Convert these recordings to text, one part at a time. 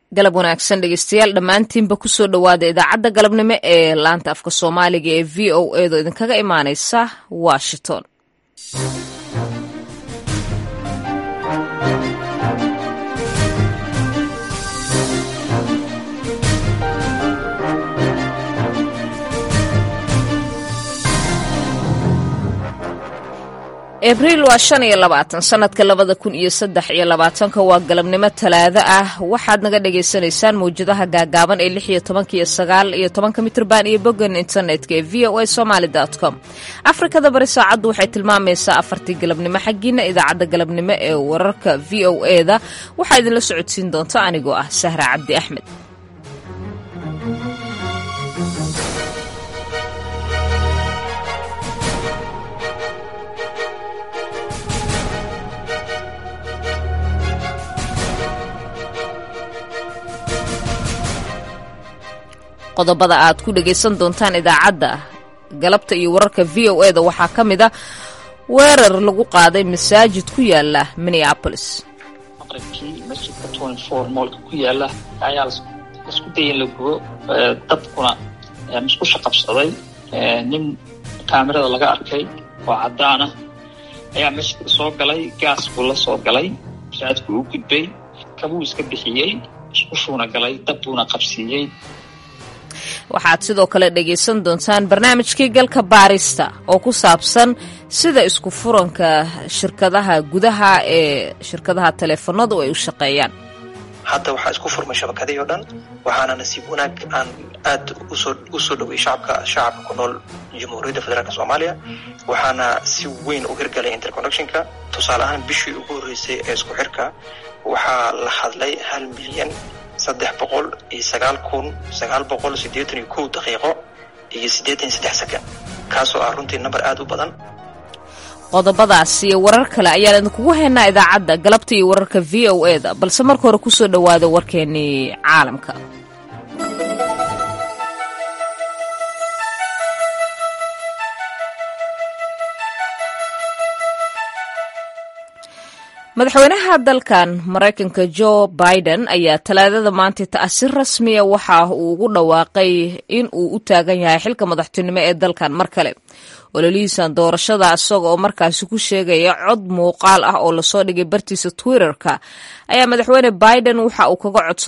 galab wanaagsan dhegeystayaal dhammaantiinba kusoo dhowaada idaacadda galabnimo ee laanta afka soomaaliga ee v o edo idinkaga imaaneysa washington abriil waa shan iyo labaatan sanadka labada kun iyo saddex iyo labaatanka waa galabnimo talaado ah waxaad naga dhagaysanaysaan mawjadaha gaagaaban ee lix iyo tobanka iyo sagaal iyo tobanka mitrban iyo boggan internetka ee v o a somaly com afrikada bari saacaddu waxay tilmaamaysaa afartii galabnimo xaggiina idaacadda galabnimo ee wararka v o e da waxaa idinla socodsiin doonta anigoo ah sahra cabdi axmed qodobada aad ku dhagaysan doontaan idaacadda galabta iyo wararka v o e da waxaa ka mid a weerar lagu qaaday masaajid ku yaala minneapolis maqribkii masjidka moolka ku yaala ayaa laisku daya in la gubo dadkuna musqusha qabsaday nin kaamirada laga arkay oo cadaan ah ayaa masjidka soo galay gaas buu la soo galay masaajidku uu gudbay kabuu iska bixiyey musqushuuna galay dab buuna qabsiiyey waxaad sidoo kale dhegaysan doontaan barnaamijkii galka baarista oo ku saabsan sida isku furanka shirkadaha gudaha ee shirkadaha taleefanadu ay u shaqeeyaan hadda waxaa isku furmay shabakadii oo dhan waxaana nasiib wanaag aan aad usoo usoo dhowey shacabka shacabka ku nool jamhuuriyadda federaalk soomaaliya waxaana si weyn u hirgalay interconnectionka tusaale ahaan bishii ugu horreysay ee isku xirka waxaa la hadlay hal milyan saddex boqol iyo sagaal kun sagaal boqol siddeetan iyo kow daqiiqo iyo siddeetan iyo saddex sakan kaasoo ah runtii namber aada u badan qodobadaas iyo warar kale ayaan idinkugu haynaa idaacadda galabta iyo wararka v o e da balse marka hore kusoo dhowaada warkeenii caalamka madaxweynaha dalkan maraykanka jo biden ayaa talaadada maanta ta'si rasmiya waxa uu ugu dhawaaqay in uu u taagan yahay xilka madaxtinimo ee dalkan mar kale ololihiisan doorashada isaga oo markaasi ku sheegaya cod muuqaal ah oo lasoo dhigay bartiisa twitterka ayaa madaxweyne biden waxa uu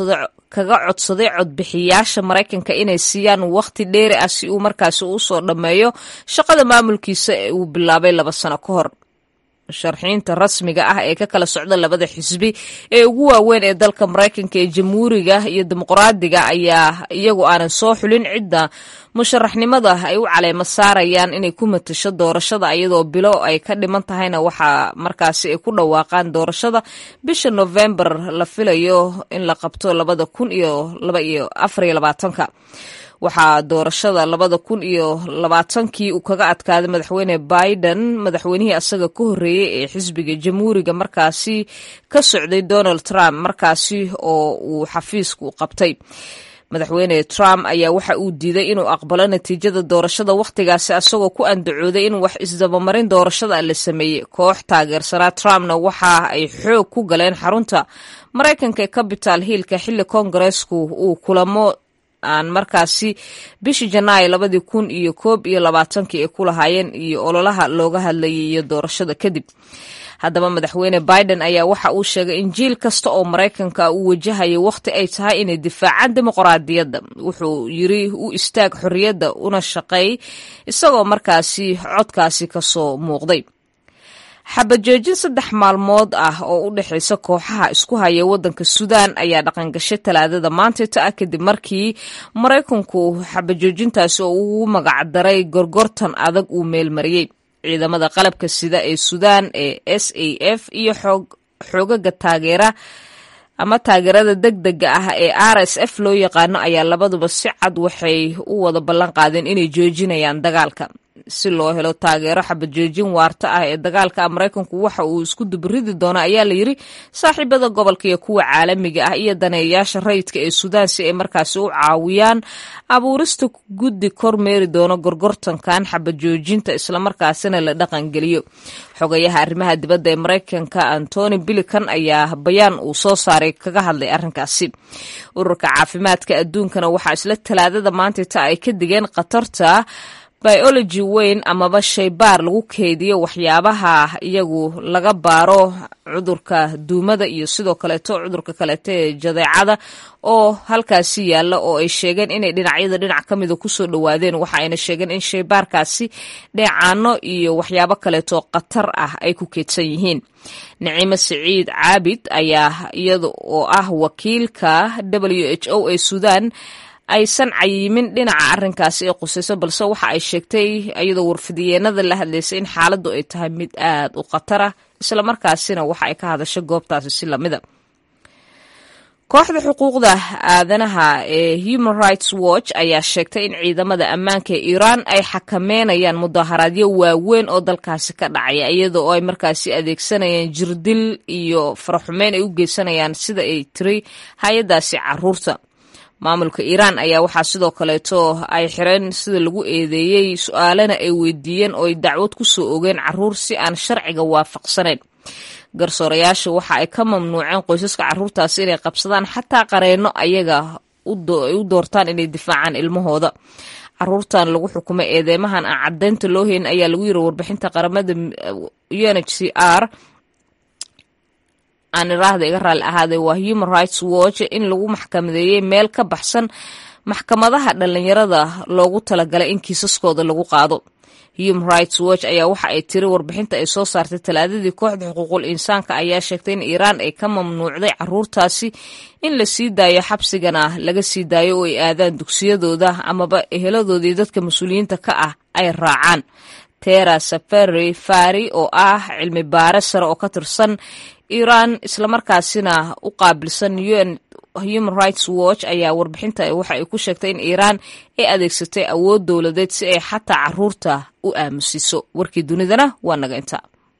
kaga codsaday codbixiyaasha maraykanka inay siiyaan wakhti dheeri ah si uu markaasi usoo dhammeeyo shaqada maamulkiisa ee uu bilaabay laba sano ka hor sharxiinta rasmiga ah ee ka kala socda labada xisbi ee ugu waaweyn ee dalka maraykanka ee jamhuuriga iyo dimuqraadiga ayaa iyagu aanan soo xulin cidda musharaxnimada ay u caleemo saarayaan inay ku matasho doorashada iyadoo bilo ay ka dhiman tahayna waxaa markaasi ay ku dhawaaqaan doorashada bisha novembar la filayo in la qabto labada kun iyo laba iyo afar iyo labaatanka waxaa doorashada labada kun iyo labaatankii uu kaga adkaaday madaxweyne biden madaxweynihii asaga ka horreeyey ee xisbiga jamhuuriga markaasi ka socday donald trump markaasi oo uu xafiisku qabtay madaxweyne trump ayaa waxa uu diiday inuu aqbalo natiijada doorashada wakhtigaasi asagoo ku andacooday in wax isdabamarin doorashada la sameeyey koox taageersanaa trumpna waxa ay xoog ku galeen xarunta maraykanka ee capital hillka xilli koongareesku uu kulamo aan markaasi bishii janaayo labadii kun iyo koob iyo labaatankii ay ku lahaayeen iyo ololaha looga hadlayay iyo doorashada kadib haddaba madaxweyne biden ayaa waxa uu sheegay in jiil kasta oo maraykanka uu wajahayo wakhti ay tahay inay difaacaan dimuqraadiyadda wuxuu yiri u istaag xorriyadda una shaqeey isagoo markaasi codkaasi kasoo muuqday xabajoojin saddex maalmood ah oo u dhexaysa kooxaha isku haya waddanka suudaan ayaa dhaqangashay talaadada maantayta ah kadib markii maraykanku xabajoojintaasi oo ugu magacdaray gorgortan adag uu meelmariyey ciidamada qalabka sida ee suudaan ee s a f iyo xoogaga taageera ama taageerada deg dega ah ee r s f loo yaqaano ayaa labaduba si cad waxay u wada ballan qaadeen inay joojinayaan dagaalka si loo helo taageero xabajoojin waarta ah ee dagaalka maraykanku waxa uu isku dubridi doono ayaa la yiri saaxiibada gobolka iyo kuwa caalamiga ah iyo daneeyayaasha rayidka ee suudaan si ay markaasi u caawiyaan abuurista guddi kormeeri doono gorgortankan xabajoojinta islamarkaasina la dhaqangeliyo xogayaha arrimaha dibadda ee maraykanka antony bilican ayaa bayaan uu soo saaray kaga hadlay arrinkaasi ururka caafimaadka adduunkana waxaa isla talaadada maantita ay ka digeen khatarta biology weyn amaba shaybaar lagu keydiyo waxyaabaha iyagu laga baaro cudurka duumada iyo sidoo kaleeto cudurka kaleeto ee jadeecada oo halkaasi yaalla oo ay sheegeen inay dhinacyada dhinac ka mida kusoo dhowaadeen waxa ayna sheegeen in shaybaarkaasi dheecaano iyo waxyaabo kaleeto khatar ah ay ku keedsan yihiin naciime siciid caabid ayaa iyada oo ah wakiilka w h o ee suudaan aysan cayimin dhinaca arrinkaasi ee qusayso balse waxa ay sheegtay iyadoo warfidiyeenada la hadlaysay in xaaladdu ay tahay mid aad u khatar ah islamarkaasina waxa ay ka hadashay goobtaasi si lamida kooxda xuquuqda aadanaha ee human rights watch ayaa sheegtay in ciidamada ammaanka ee iiraan ay xakameynayaan mudaharaadyo waaweyn oo dalkaasi ka dhacaya iyadoo ay markaasi adeegsanayaan jirdil iyo faraxumeyn ay u geysanayaan sida ay tiri hay-adaasi caruurta maamulka iiraan ayaa waxaa sidoo kaleeto ay xireen sida lagu eedeeyey su-aalena ay weydiiyeen oo ay dacwad ku soo ogeen caruur si aan sharciga waafaqsanayn garsoorayaasha waxa ay ka mamnuuceen qoysaska caruurtaasi inay qabsadaan xataa qareenno ayaga ay u doortaan inay difaacaan ilmahooda caruurtan lagu xukumay eedeymahan aan caddeynta loo heyn ayaa lagu yiri warbixinta qaramada u n h c r aan iraahda iga raalli ahaaday waa human rights watch in lagu maxkamadeeyey meel ka baxsan maxkamadaha dhallinyarada loogu talagalay in kiisaskooda lagu qaado human rights watch ayaa waxa ay tiri warbixinta ay soo saartay talaadadii kooxda xuquuqul insaanka ayaa sheegtay in iiraan ay ka mamnuucday caruurtaasi in la sii daayo xabsigana laga sii daayo oo ay aadaan dugsiyadooda amaba eheladoodii dadka mas-uuliyiinta ka ah ay raacaan tera safari fari oo ah cilmi baare sare oo ka tirsan iiraan islamarkaasina u qaabilsan un human rights watch ayaa warbixinta waxa ay ku sheegtay in iiraan ay adeegsatay awood dowladeed si ay xataa caruurta u aamusiso warkii dunidana waa naga inta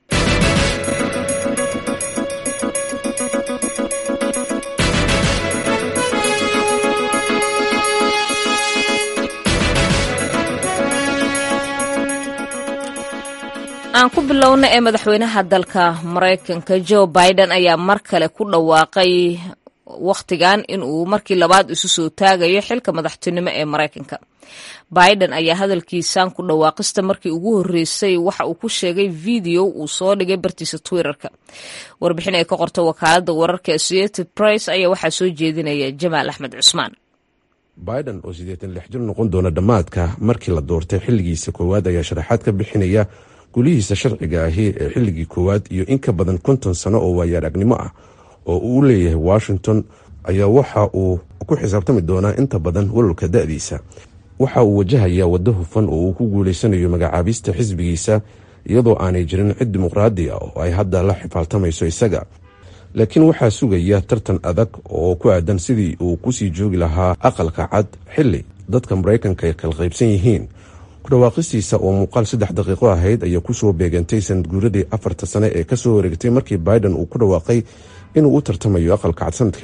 aan ku bilowna ee madaxweynaha dalka maraykanka joe biden ayaa mar kale ku dhawaaqay wakhtigan in uu markii labaad isu soo taagayo xilka madaxtinimo ee maraykanka biden ayaa hadalkiisan ku dhawaaqista markii ugu horreysay waxa uu ku sheegay video uu soo dhigay bartiisa twitterka warbixin ay ka qorto wakaaladda wararka associated press ayaa waxaa soo jeedinaya jamaal axmed cusmaan biden oo siddeetan lix jir noqon doona dhammaadka markii la doortay xilligiisa koowaad ayaa sharaxaad ka bixinaya gulihiisa sharciga ahi ee xilligii koowaad iyo in ka badan konton sano oo waayaaragnimo ah oo uu leeyahay washington ayaa waxa uu ku xisaabtami doonaa inta badan walolka da-diisa waxa uu wajahayaa waddo hufan oo uu ku guulaysanayo magacaabista xisbigiisa iyadoo aanay jirin cid dimuqraadi ah oo ay hadda la xifaaltamayso isaga laakiin waxaa sugaya tartan adag oo ku aadan sidii uu kusii joogi lahaa aqalka cad xilli dadka maraykanka ay kala qaybsan yihiin kudhawaaqistiisa oo muuqaal saddex daqiiqo ahayd ayaa kusoo beegantay sanadguuradii afarta sane ee kasoo wareegtay markii biden uu ku dhawaaqay inuu u tartamayo aqalka cad sanadkii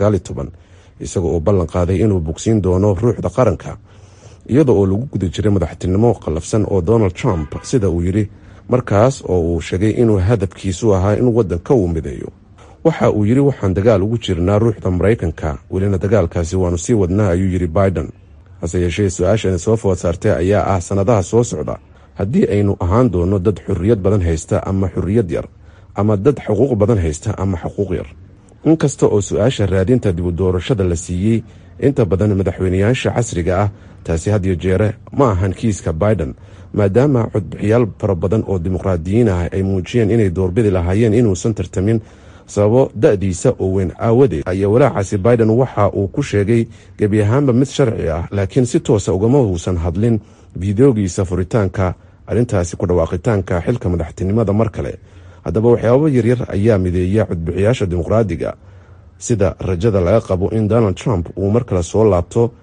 isaga oo ballan qaaday inuu bogsiin doono ruuxda qaranka iyada oo lagu guda jiray madaxtinimo qallafsan oo donald trump sida uu yidhi markaas oo uu sheegay inuu hadafkiisu ahaa in waddanka uu mideeyo waxa uu yidhi waxaan dagaal ugu jirnaa ruuxda maraykanka welina dagaalkaasi waanu sii wadnaa ayuu yidhi biden hase yeeshee su-aashan soo food saartay ayaa ah sannadaha soo socda haddii aynu ahaan doono dad xurriyad badan haysta ama xurriyad yar ama dad xuquuq badan haysta ama xuquuq yar inkasta oo su-aasha raadinta dibu doorashada la siiyey inta badan madaxweyneyaasha casriga ah taasi hadiyo jeere ma ahan kiiska biden maadaama codbixiyaal fara badan oo dimuqraadiyiin ah ay muujiyeen inay doorbidi lahaayeen inuusan tartamin sababo da-diisa oo weyn aawadeed ayaa walaacaasi biden waxa uu ku sheegay gebi ahaanba mid sharci ah laakiin si toosa ugama uusan hadlin fideogiisa furitaanka arrintaasi ku dhawaaqitaanka xilka madaxtinimada mar kale haddaba waxyaabo yaryar ayaa mideeya codbixiyaasha dimuqraadiga sida rajada laga qabo in donald trump uu mar kale soo laabto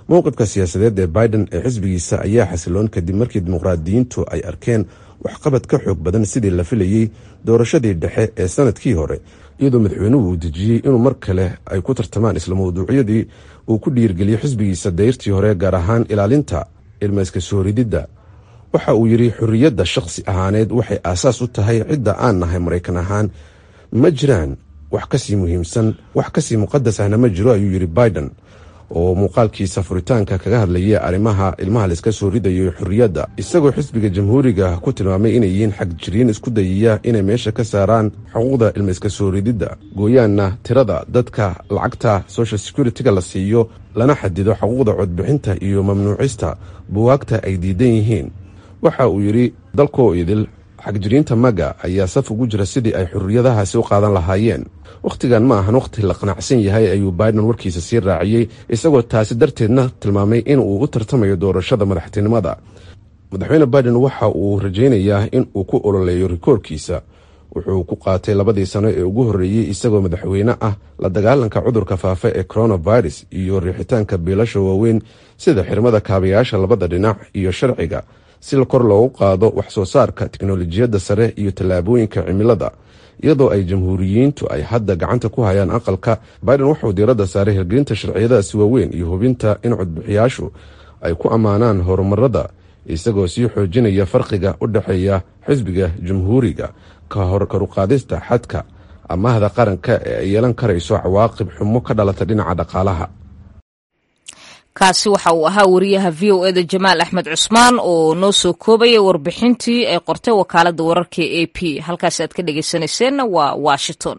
mowqifka siyaasadeed ee biden ee xisbigiisa ayaa xasiloon kadib markii dimuqraadiyiintu ay arkeen waxqabad ka xoog badan sidii la filayey doorashadii dhexe ee sanadkii hore iyadoo madaxweynuhu uu dejiyey inuu mar kale ay ku tartamaan isla mawduucyadii uu ku dhiirgeliyey xisbigiisa dayrtii hore gaar ahaan ilaalinta ilmayska soorididda waxa uu yidhi xorriyadda shakhsi ahaaneed waxay aasaas u tahay cidda aan nahay maraykan ahaan ma jiraan wax kasii muhiimsan wax kasii muqadas ahna ma jiro ayuu yidhi biden oo muuqaalkiisa furitaanka kaga hadlayay arrimaha ilmaha laiska soo ridayo xorriyadda isagoo xisbiga jamhuuriga ku tilmaamay inay yihiin xagjiriin isku dayaya inay meesha ka saaraan xuquuqda ilmayska soo rididda gooyaanna tirada dadka lacagta social security-ga la siiyo lana xadido xuquuqda codbixinta iyo mamnuucista buwaagta ay diidan yihiin waxa uu yidhi dalkoo idil xagjiriinta maga ayaa saf ugu jira sidii ay xorriyadahaasi u qaadan lahaayeen wakhtigan ma ahan wakhti la qanacsan yahay ayuu biden warkiisa sii raaciyey isagoo taasi darteedna tilmaamay in uu u tartamayo doorashada madaxtinimada madaxweyne biden waxa uu rajaynayaa in uu ku ololeeyo rikoorkiisa wuxuu ku qaatay labadii sano ee ugu horreeyey isagoo madaxweyne ah la dagaalanka cudurka faafa ee coronavirus iyo riixitaanka biilasha waaweyn sida xirmada kaabayaasha labada dhinac iyo sharciga si kor loogu qaado wax soo saarka tiknolojiyadda sare iyo tallaabooyinka cimilada iyadoo ay jamhuuriyiintu ay hadda gacanta ku hayaan aqalka biden wuxuu diiradda saaray hirgelinta sharciyadaasi waaweyn iyo hubinta in codbixiyaashu ay ku ammaanaan horumarada isagoo sii xoojinaya farqiga u dhexeeya xisbiga jamhuuriga ka hor karuqaadista xadka amahda qaranka ee ay yeelan karayso cawaaqib xumo ka dhalata dhinaca dhaqaalaha kaasi waxa uu ahaa wariyaha v o eda jamaal axmed cusmaan oo noo soo koobaya warbixintii ay qortay wakaaladda wararka e a p halkaasi aad ka dhegeysanayseena waa washington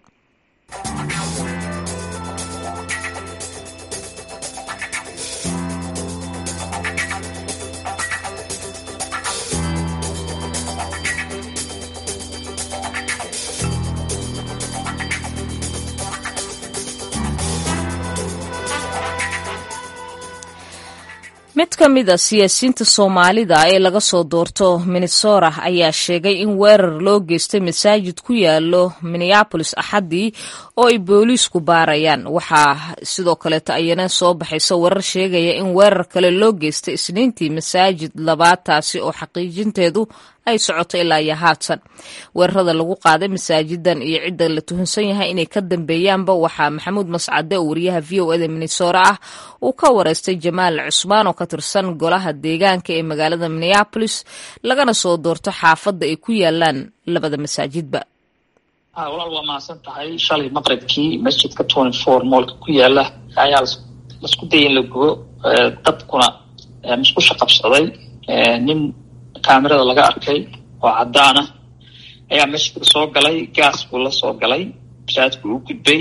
mid ka mid a siyaasiyiinta soomaalida ee laga soo doorto minnesota ayaa sheegay in weerar loo geystay masaajid ku yaalo minneabolis axaddii oo ay booliisku baarayaan waxaa sidoo kaleeto ayana soo baxaysa warar sheegaya in weerar kale loo geystay isniintii masaajid labaad taasi oo xaqiijinteedu ay socoto ilaa iyo haatan weerarada lagu qaaday masaajidan iyo cidda la tuhunsan yahay inay ka dambeeyaanba waxaa maxamuud mascade oo wariyaha v o eda minnesota ah uu ka wareystay jamaal cusmaan oo ka tirsan golaha deegaanka ee magaalada minneabolis lagana soo doorto xaafadda ay ku yaalaan labada masaajidba walaal waa mahadsan tahay shalay maqribkii masjidka twenty four moolka ku yaala ayaa lasku dayay in la gubo dabkuna musqusha qabsaday nin kamerada laga arkay oo cadaan ah ayaa masjidka soo galay gaas buu la soo galay masaajidku u gudbay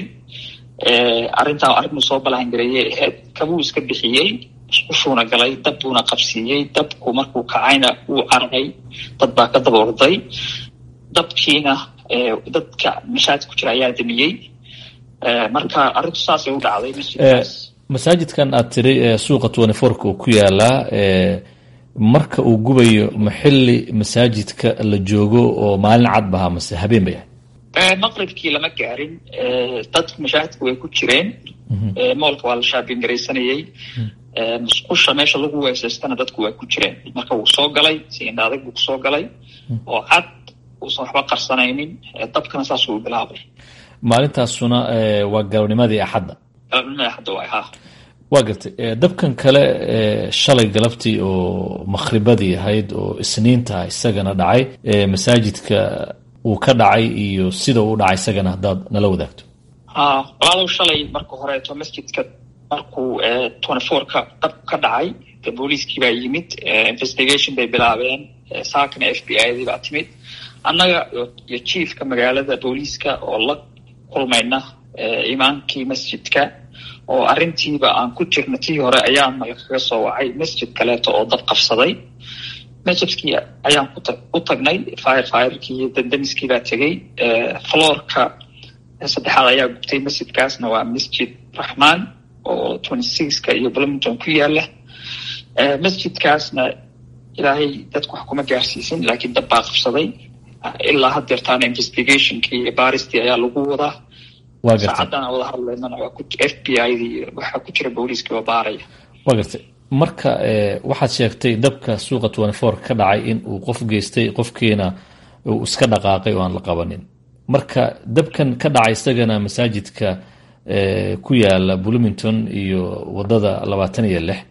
arrintaa arrinuu soo balahangareeyay ahayd kabuu iska bixiyey musqushuuna galay dab buuna qabsiiyey dabku markuu kacayna wuu carray dad baa ka daba orday dabkiina dadka mashaajid ku jira ayaa damiyey marka arrintu saasay u dhacday masjidkaas masaajidkan aad tiri suuqa twenty fourka uu ku yaalaa marka uu gubayo ma xilli masaajidka la joogo oo maalin cad bahaa mase habeen bay ahayd maqribkii lama gaarin dadku mashaahidku way ku jireen moolka waa la shaabin garaysanayey musqusha meesha lagu weesaystana dadku waa ku jireen marka wuu soo galay si indhaadag buu kusoo galay oo cad uusan waxba qarsanaynin dabkana saasuu bilaabay maalintaasuna waa galabnimadii axadda galabnimadii axadda waay ha waa gartay dabkan kale shalay galabtii oo makhribadii ahayd oo isniinta isagana dhacay masaajidka uu ka dhacay iyo sida uu dhacay isagana haddaad nala wadaagto ha walaalow shalay marka horeeto masjidka markuu twenty fourka dab ka dhacay de booliiskii baa yimid investigation bay bilaabeen saakana f b i dii baa timid annaga iyo chiefka magaalada booliiska oo la kulmayna imaankii masjidka oo arrintiiba aan ku jirna tii hore ayaan nalakaga soo wacay masjid kaleeto oo dad qabsaday masjidkii ayaan u tagnay fire firekii iyo dandamiskii baa tegey floorka saddexaad ayaa gubtay masjidkaasna waa masjid raxmaan oo twenty sixka iyo bloomington ku yaala masjidkaasna ilaahay dadku wax kuma gaarsiisin laakiin dad baa qabsaday ilaa haddeertaana investigationkii iyo baaristii ayaa lagu wadaa saacaddan aan wada hadlaynana waa f b i dii waxaa ku jira booliiskii oo baaraya waa gartay marka waxaad sheegtay dabka suuqa twenty four ka dhacay in uu qof geystay qofkiina uu iska dhaqaaqay oo aan la qabanin marka dabkan ka dhacay isagana masaajidka ku yaala bloomington iyo wadada labaatan iyo lix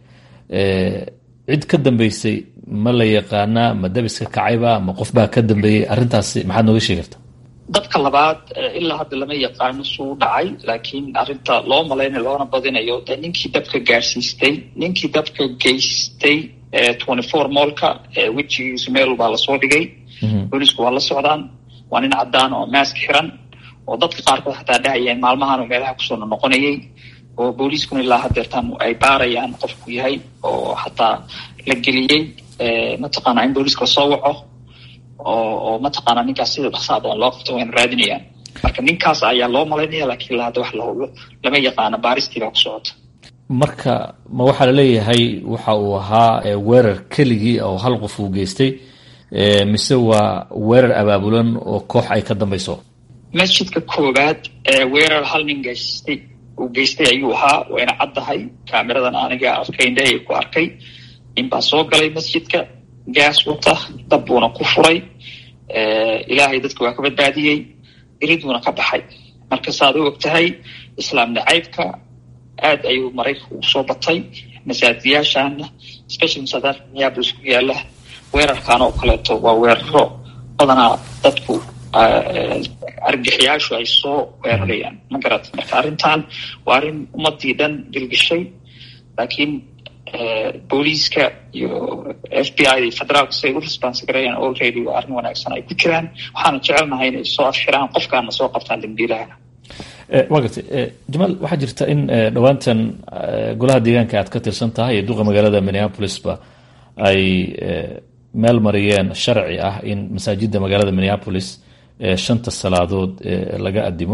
cid ka dambeysay ma la yaqaanaa ma dabiska kacayba ma qof baa ka dambeeyey arrintaasi maxaad nooga sheegi karta dabka labaad ilaa hadda lama yaqaano suu dhacay laakiin arrinta loo malaynayo loona badinayo de ninkii dabka gaarsiistay ninkii dabka geystay twenty four moolka wejigiisu meel baa lasoo dhigay boolisku waa la socdaan waa nin cadaan oo maask xiran oo dadka qaarkood xataa dhahayeen maalmahan meelaha kusoo noqonayay oo booliiskuna ilaa hadeertaan ay baarayaan qofku yahay oo xataa la geliyey mataqaana in booliiska lasoo waco oo mataqaana ninkaas sida dhaqsaa badan loo qabto wayna raadinayaan marka ninkaas ayaa loo malaynaya lakiin ilaa hadda wax la hubo lama yaqaano baaristii baa ku socota marka ma waxaa laleeyahay waxa uu ahaa weerar keligii oo hal qof uu geystay mise waa weerar abaabulan oo koox ay ka dambayso masjidka koowaad weerar hal nin geystay uu geystay ayuu ahaa wayna caddahay kaamiradan aniga arkayndhahay ku arkay ninbaa soo galay masjidka gaas wata dab buuna ku furay ilaahay dadka waa ka badbaadiyey iriduuna ka baxay marka saaad u og tahay islaam nacaybka aad ayuu maraykanka ugu soo batay masaajiyaashaana special masaajid minneapolis ku yaala weerarkan oo kaleeto waa weeraro badanaa dadku argaxiyaashu ay soo weerarayaan ma garata marka arrintan waa arrin ummadii dhan dilgishay laakiin booliiska iyo f b i federaalka siay u response garayaan already waa arrin wanaagsan ay ku jiraan waxaana jecelnahay inay soo afxiraan qofkaana soo qabtaan dambiilaha waa gartay jamaal waxaa jirta in dhowaantan golaha deegaanka aad ka tirsan tahay iyo duqa magaalada minneapolisba ay meel mariyeen sharci ah in masaajidda magaalada minneapolis shanta salaadood laga adimo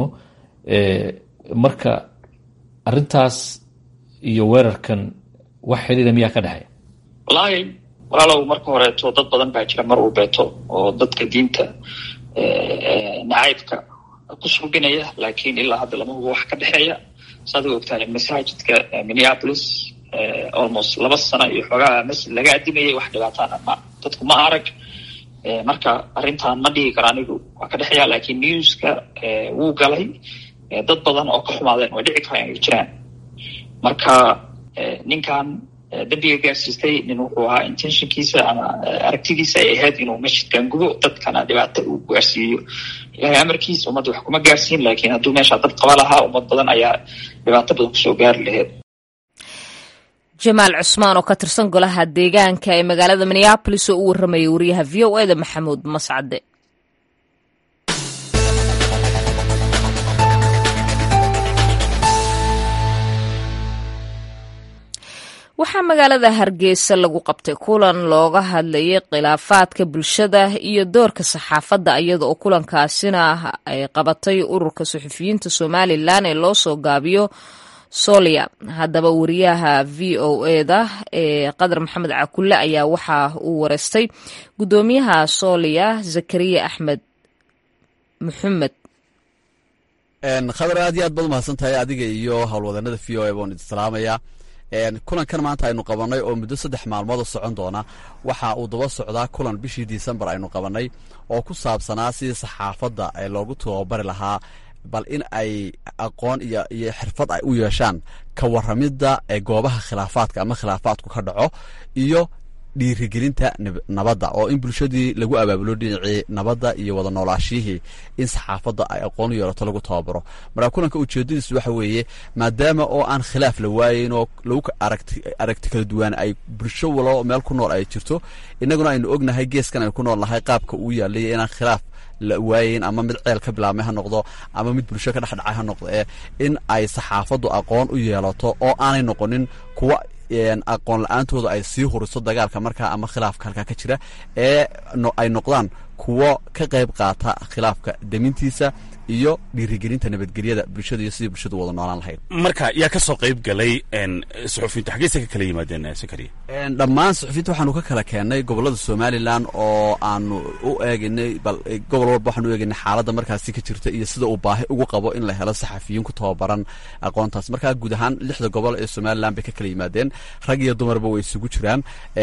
marka arintaas iyo weerarkan wax xiriira miyaa ka dhexeeya wallaahi walaalow marka horeeto dad badan baa jira mar uu beeto oo dadka diinta nacaybka ku suubinaya laakiin ilaa hadda lama hubo wax ka dhexeeya saad u ogtahay masaajidka minneapolis almost laba sano iyo xoogaa masjid laga adimayay wax dhibaataana ma dadku ma arag marka arrintan ma dhihi karo anigu waa ka dhexeeya laakiin newska wuu galay dad badan oo ka xumaadeen way dhici karaan inay jiraan marka ninkan dambiga gaarsiistay nin wuxuu ahaa intentionkiisa ama aragtidiisa ay ahayd inuu masjidkan gubo dadkana dhibaata uu gaarsiiyo ilahay amarkiisa ummadda wax kuma gaarsiin laakiin hadduu meesha dad qaba lahaa ummad badan ayaa dhibaato badan kusoo gaari laheyd jamaal cusmaan oo ka tirsan golaha deegaanka ee magaalada minneabolis oo u warramayay wariyaha v o eda maxamuud mascade waxaa magaalada hargeysa lagu qabtay kulan looga hadlayay khilaafaadka bulshada iyo doorka saxaafadda iyada oo kulankaasina ay qabatay ururka suxufiyiinta somalilan ee loo soo gaabiyo solia haddaba wariyaha v o eda ee qadar maxamed cakulle ayaa waxa uu wareystay guddoomiyaha solia zakariya axmed maxamed khadar aad iyo aad baad umahadsan tahay adiga iyo howlwadanada v o a baan idin salaamaya kulankan maanta aynu qabanay oo muddo saddex maalmood oo socon doona waxa uu daba socdaa kulan bishii disembar aynu qabanay oo ku saabsanaa sidii saxaafadda ee loogu tababari lahaa bal in ay aqoon iyo iyo xirfad ay u yeeshaan ka waramidda ee goobaha khilaafaadka ama khilaafaadku ka dhaco iyo dhiirigelinta nabadda oo in bulshadii lagu abaabulo dhinacii nabadda iyo wada noolaashiyihii in saxaafadda ay aqoon u yeelato lagu tababaro marka kulanka ujeedadiisu waxa weeye maadaama oo aan khilaaf la waayeyn oo lagu aragti kala duwaan ay bulsho walo meel ku nool ay jirto innaguna aynu ognahay geeskan aynu ku nool nahay qaabka uu yaalaya inaan khilaaf la waayeyn ama mid ceel ka bilaabmay ha noqdo ama mid bulsho ka dhexdhacay ha noqdo ee in ay saxaafaddu aqoon u yeelato oo aanay noqonin kuwa aqoon la-aantooda ay sii huriso dagaalka markaa ama khilaafka halkaa ka jira ee ay noqdaan kuwo ka qayb qaata khilaafka demintiisa iyo dhiirigelinta nabadgelyada bulshada iyo sidii bulshadu wada noolaan lahayd marka yaa ka soo qayb galay suxufiyiintu xaggeyse ka kala yimaadeen sakariya dhammaan suxufiyiinta waxaanu ka kala keennay gobollada somalilan oo aanu u eegaynay bal gobol walba waxaanu u eegaynay xaaladda markaasi ka jirta iyo sida uu baahi ugu qabo in la helo saxafiyiin ku tababaran aqoontaas markaa guud ahaan lixda gobol ee somalilan bay ka kala yimaadeen rag iyo dumarba way isugu jiraan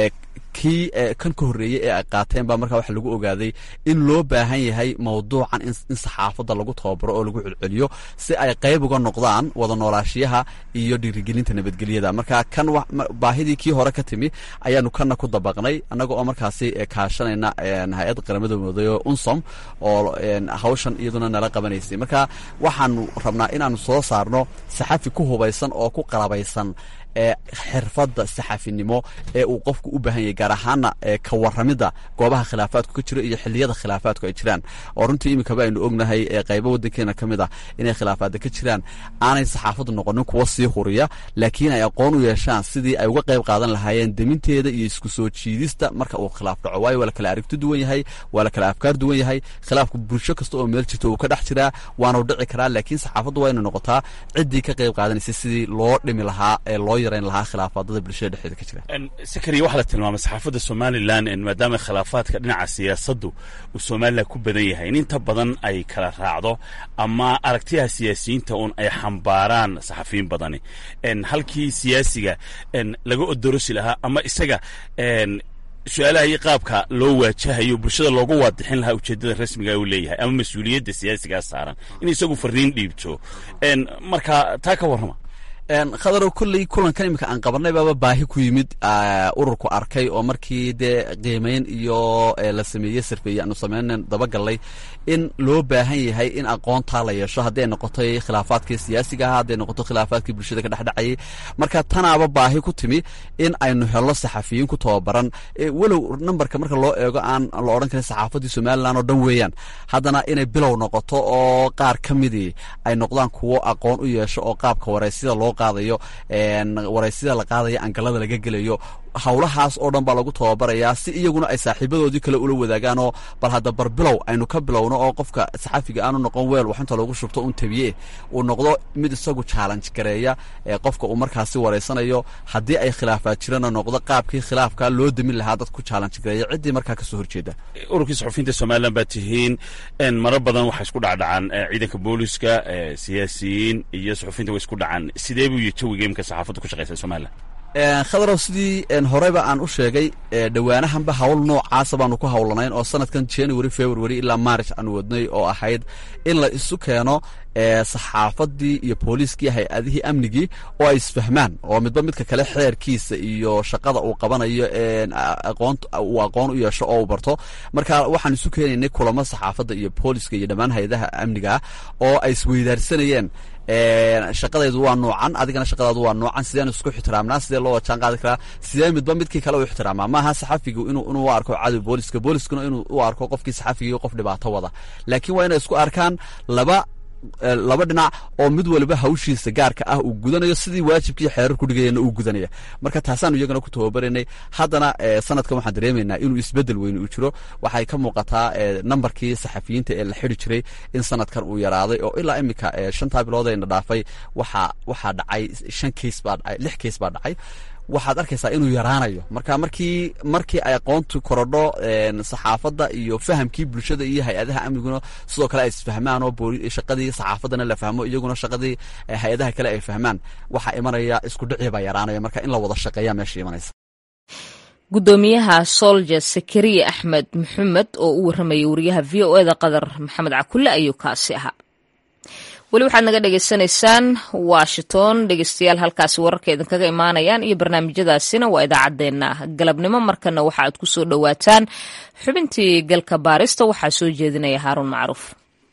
kii kan ka horreeyey ee ay qaateen baa markaa waxa lagu ogaaday in loo baahan yahay mawduucan in saxaafadda lagu tababaro oo lagu celceliyo si ay qayb uga noqdaan wada noolaashiyaha iyo dhiirigelinta nabadgelyada marka kan baahidii kii hore ka timi ayaanu kanna ku dabaqnay annaga oo markaasi kaashanayna hay-adda qaramada mooday oo unsom oo hawshan iyaduna nala qabanaysay marka waxaanu rabnaa inaanu soo saarno saxafi ku hubaysan oo ku qalabaysan ee xirfadda saxafinimo ee uu qofku u baahan yahay gaar ahaana ka waramidda goobaha khilaafaadku ka jiro iyo xiliyada khilaafaadku ay jiraan oo runtii iminkaba aynu ognahay qaybo waddankeena ka mid ah inay khilaafaadda ka jiraan aanay saxaafaddu noqonin kuwa sii huriya laakiin ay aqoon u yeeshaan sidii ay uga qayb qaadan lahaayeen deminteeda iyo isku soo jiidista marka uu khilaaf dhaco waayo waa la kala aragti duwan yahay waa la kala afkaar duwan yahay khilaafku bulsho kasta oo meel jirta uu ka dhex jiraa waanu dhici karaa laakiin saxaafaddu waa inay noqotaa ciddii ka qayb qaadanaysa sidii loo dhimi lahaa ee loo yarayn lahaa khilaafaadada bulshada dhexdeeda ka jira sakariya waxaa la tilmaamay saxaafadda somalilan maadaama khilaafaadka dhinaca siyaasaddu uu somalilan ku badan yahay in inta badan ay kala raacdo ama aragtiyaha siyaasiyiinta uun ay xambaaraan saxafiyiin badani halkii siyaasiga laga odorosi lahaa ama isaga su-aalaha iyo qaabka loo waajahayo bulshada loogu waadixin lahaa ujeeddada rasmiga uu leeyahay ama mas-uuliyadda siyaasigaa saaran in isagu fariin dhiibto marka taa ka warrama khadarow kolley kulankan iminka aan qabanay baaba baahi ku yimid ururku arkay oo markii dee qiimayn iyo la sameeyey sarfeeye aanu sameynan dabagallay in loo baahan yahay in aqoontaa la yeesho hadday noqotay khilaafaadkii siyaasiga ahaa hadday noqoto khilaafaadkii bulshada ka dhexdhacayay marka tanaaba baahi ku timi in aynu helno saxafiyiin ku tababaran walow nambarka marka loo eego aan la odhan karin saxaafaddii somalilan oo dhan weeyaan haddana inay bilow noqoto oo qaar ka midii ay noqdaan kuwo aqoon u yeesho oo qaabka wareysida loo qaadayo wareysida la qaadayo angalada laga gelayo howlahaas oo dhan baa lagu tababarayaa si iyaguna ay saaxiibadoodii kale ula wadaagaanoo bal hadda bar bilow aynu ka bilowno oo qofka saxafiga aanu noqon weel wax inta loogu shubto un tabiye uu noqdo mid isagu challenge gareeya ee qofka uu markaasi wareysanayo haddii ay khilaafaad jirana noqdo qaabkii khilaafka loo demin lahaa dad ku challenge gareeya ciddii markaa kasoo horjeeda ururkii suxufiyiinta somalilan baa tihiin maro badan waxay isku dhacdhacaan ciidanka booliska siyaasiyiin iyo suxufiyiinta way isku dhacaan sidee buu jawiga imika saxaafaddu ku shaqeysa somalilan khadarow sidii horeyba aan u sheegay dhowaanahanba hawl noocaasa baanu ku howlanayn oo sanadkan january february ilaa march aanu wadnay oo ahayd in la isu keeno saxaafadii iyo booliiskii hay-adihii amnigii oo ay isfahmaan oo midba midka kale xeerkiisa iyo shaqada uu qabanayo aqoon uu aqoon u yeesho oo uu barto marka waxaan isu keenaynay kulamo saxaafadda iyo booliska iyo dhammaan hay-adaha amniga oo ay isweydaarsanayeen shaqadaydu waa noocan adigana shaqadaadu waa noocan sideen isku ixtiraamnaa sidee loo wajaan qaadi karaa sidee midba midkii kale u ixtiraamaa maaha saxafigu inuu inuu u arko cadow booliska booliskuna inuu u arko qofkii saxafigii qof dhibaato wada laakiin waa inay isku arkaan laba laba dhinac oo mid waliba hawshiisa gaarka ah uu gudanayo sidii waajibkii xeerar ku dhigayana uu gudanaya marka taasaanu iyagana ku tababaraynay haddana sanadkan waxaan dareemaynaa inuu isbedel weyn uu jiro waxay ka muuqataa nambarkii saxafiyiinta ee la xidi jiray in sanadkan uu yaraaday oo ilaa iminka shantaa bilood ayna dhaafay waxaa waxaa dhacay shan keys baa dhacay lix keys baa dhacay waxaad arkaysaa inuu yaraanayo marka markii markii ay aqoontu korodho saxaafadda iyo fahamkii bulshada iyo hay-adaha amniguna sidoo kale ay isfahmaan oo shaqadii saxaafaddana la fahmo iyaguna shaqadii hay-adaha kale ay fahmaan waxaa imanaya isku dhicii baa yaraanaya marka in la wada shaqeeya meesha imanaysa gudoomiyaha solja sakariya axmed maxamed oo u warramayay wariyaha v o eda qadar maxamed cakulle ayuu kaasi ahaa weli waxaad naga dhagaysanaysaan washington dhegeystayaal halkaasi wararka idinkaga imaanayaan iyo barnaamijyadaasina waa idaacaddeenna galabnimo markana waxa aad ku soo dhowaataan xubintii galka baarista waxaa soo jeedinaya haaruun macruuf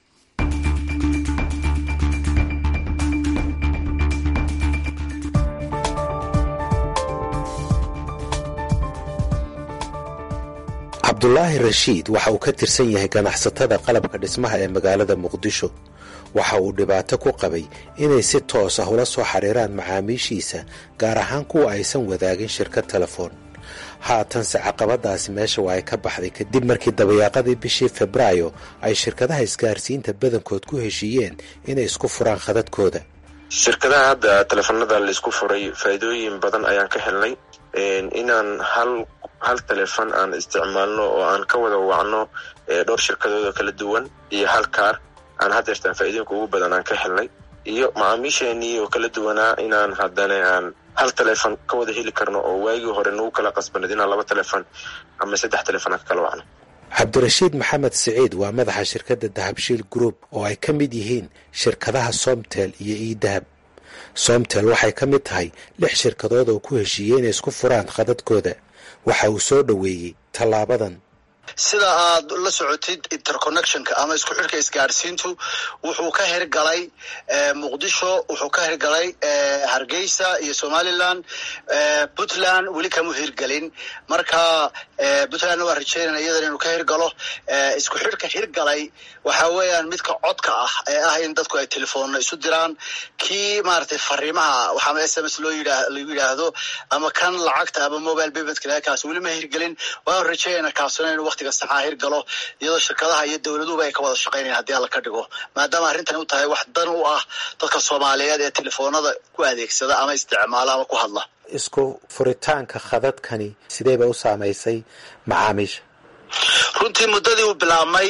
cabdulaahi rashiid waxa uu ka tirsan yahay ganacsatada qalabka dhismaha ee magaalada muqdisho waxa uu dhibaato ku qabay inay si toos ah ula soo xidhiiraan macaamiishiisa gaar ahaan kuwa aysan wadaagin shirkad telefoon haatanse caqabadaasi meesha waa ay ka baxday kadib markii dabayaaqadii bishii febraayo ay shirkadaha isgaarsiinta badankood ku heshiiyeen inay isku furaan khadadkooda shirkadaha hadda teleefanada laisku furay faa'iidooyin badan ayaan ka helnay inaan hal hal telefon aan isticmaalno oo aan ka wada wacno dhowr shirkadood oo kala duwan iyo hal kaar aan hadeertaan faa'iidooyinka ugu badan aan ka helnay iyo macaamiisheenii oo kala duwanaa inaan haddana aan hal telefon ka wada heli karno oo waagii hore nagu kala qasbaneed inaan laba telefon ama saddex telefon aan ka kala wacno cabdirashiid maxamed siciid waa madaxa shirkadda dahabshiil group oo ay ka mid yihiin shirkadaha somtel iyo iidahab somtel waxay ka mid tahay lix shirkadood oo ku heshiiyey inay isku furaan khadadkooda waxa uu soo dhoweeyey tallaabadan sida aad la socotid interconnectionka ama isku xidhka isgaadhsiintu wuxuu ka hirgalay muqdisho wuxuu ka hirgalay hargeysa iyo somaliland puntland weli kama hirgelin marka puntlandna waa rajeynana iyadan inuu ka hirgalo isku xidhka hirgalay waxa weeyaan midka codka ah ee ah in dadku ay telefoonna isu diraan kii maaragtay fariimaha waxaama s m s loo yidhaa lagu yidhaahdo ama kan lacagta ama mobile paymentka kaas weli ma hirgelin waan rajeynana kaasuna inuu waqtiga saxaa hirgalo iyadoo shirkadaha iyo dowladuhuba ay ka wada shaqaynayan haddii alla ka dhigo maadaama arrintani u tahay wax dan u ah dadka soomaaliyeed ee telefoonada ku adeegsada ama isticmaala ama ku hadla isku furitaanka khadadkani sidee bay u saamaysay macaamiisha runtii muddadii uu bilaabmay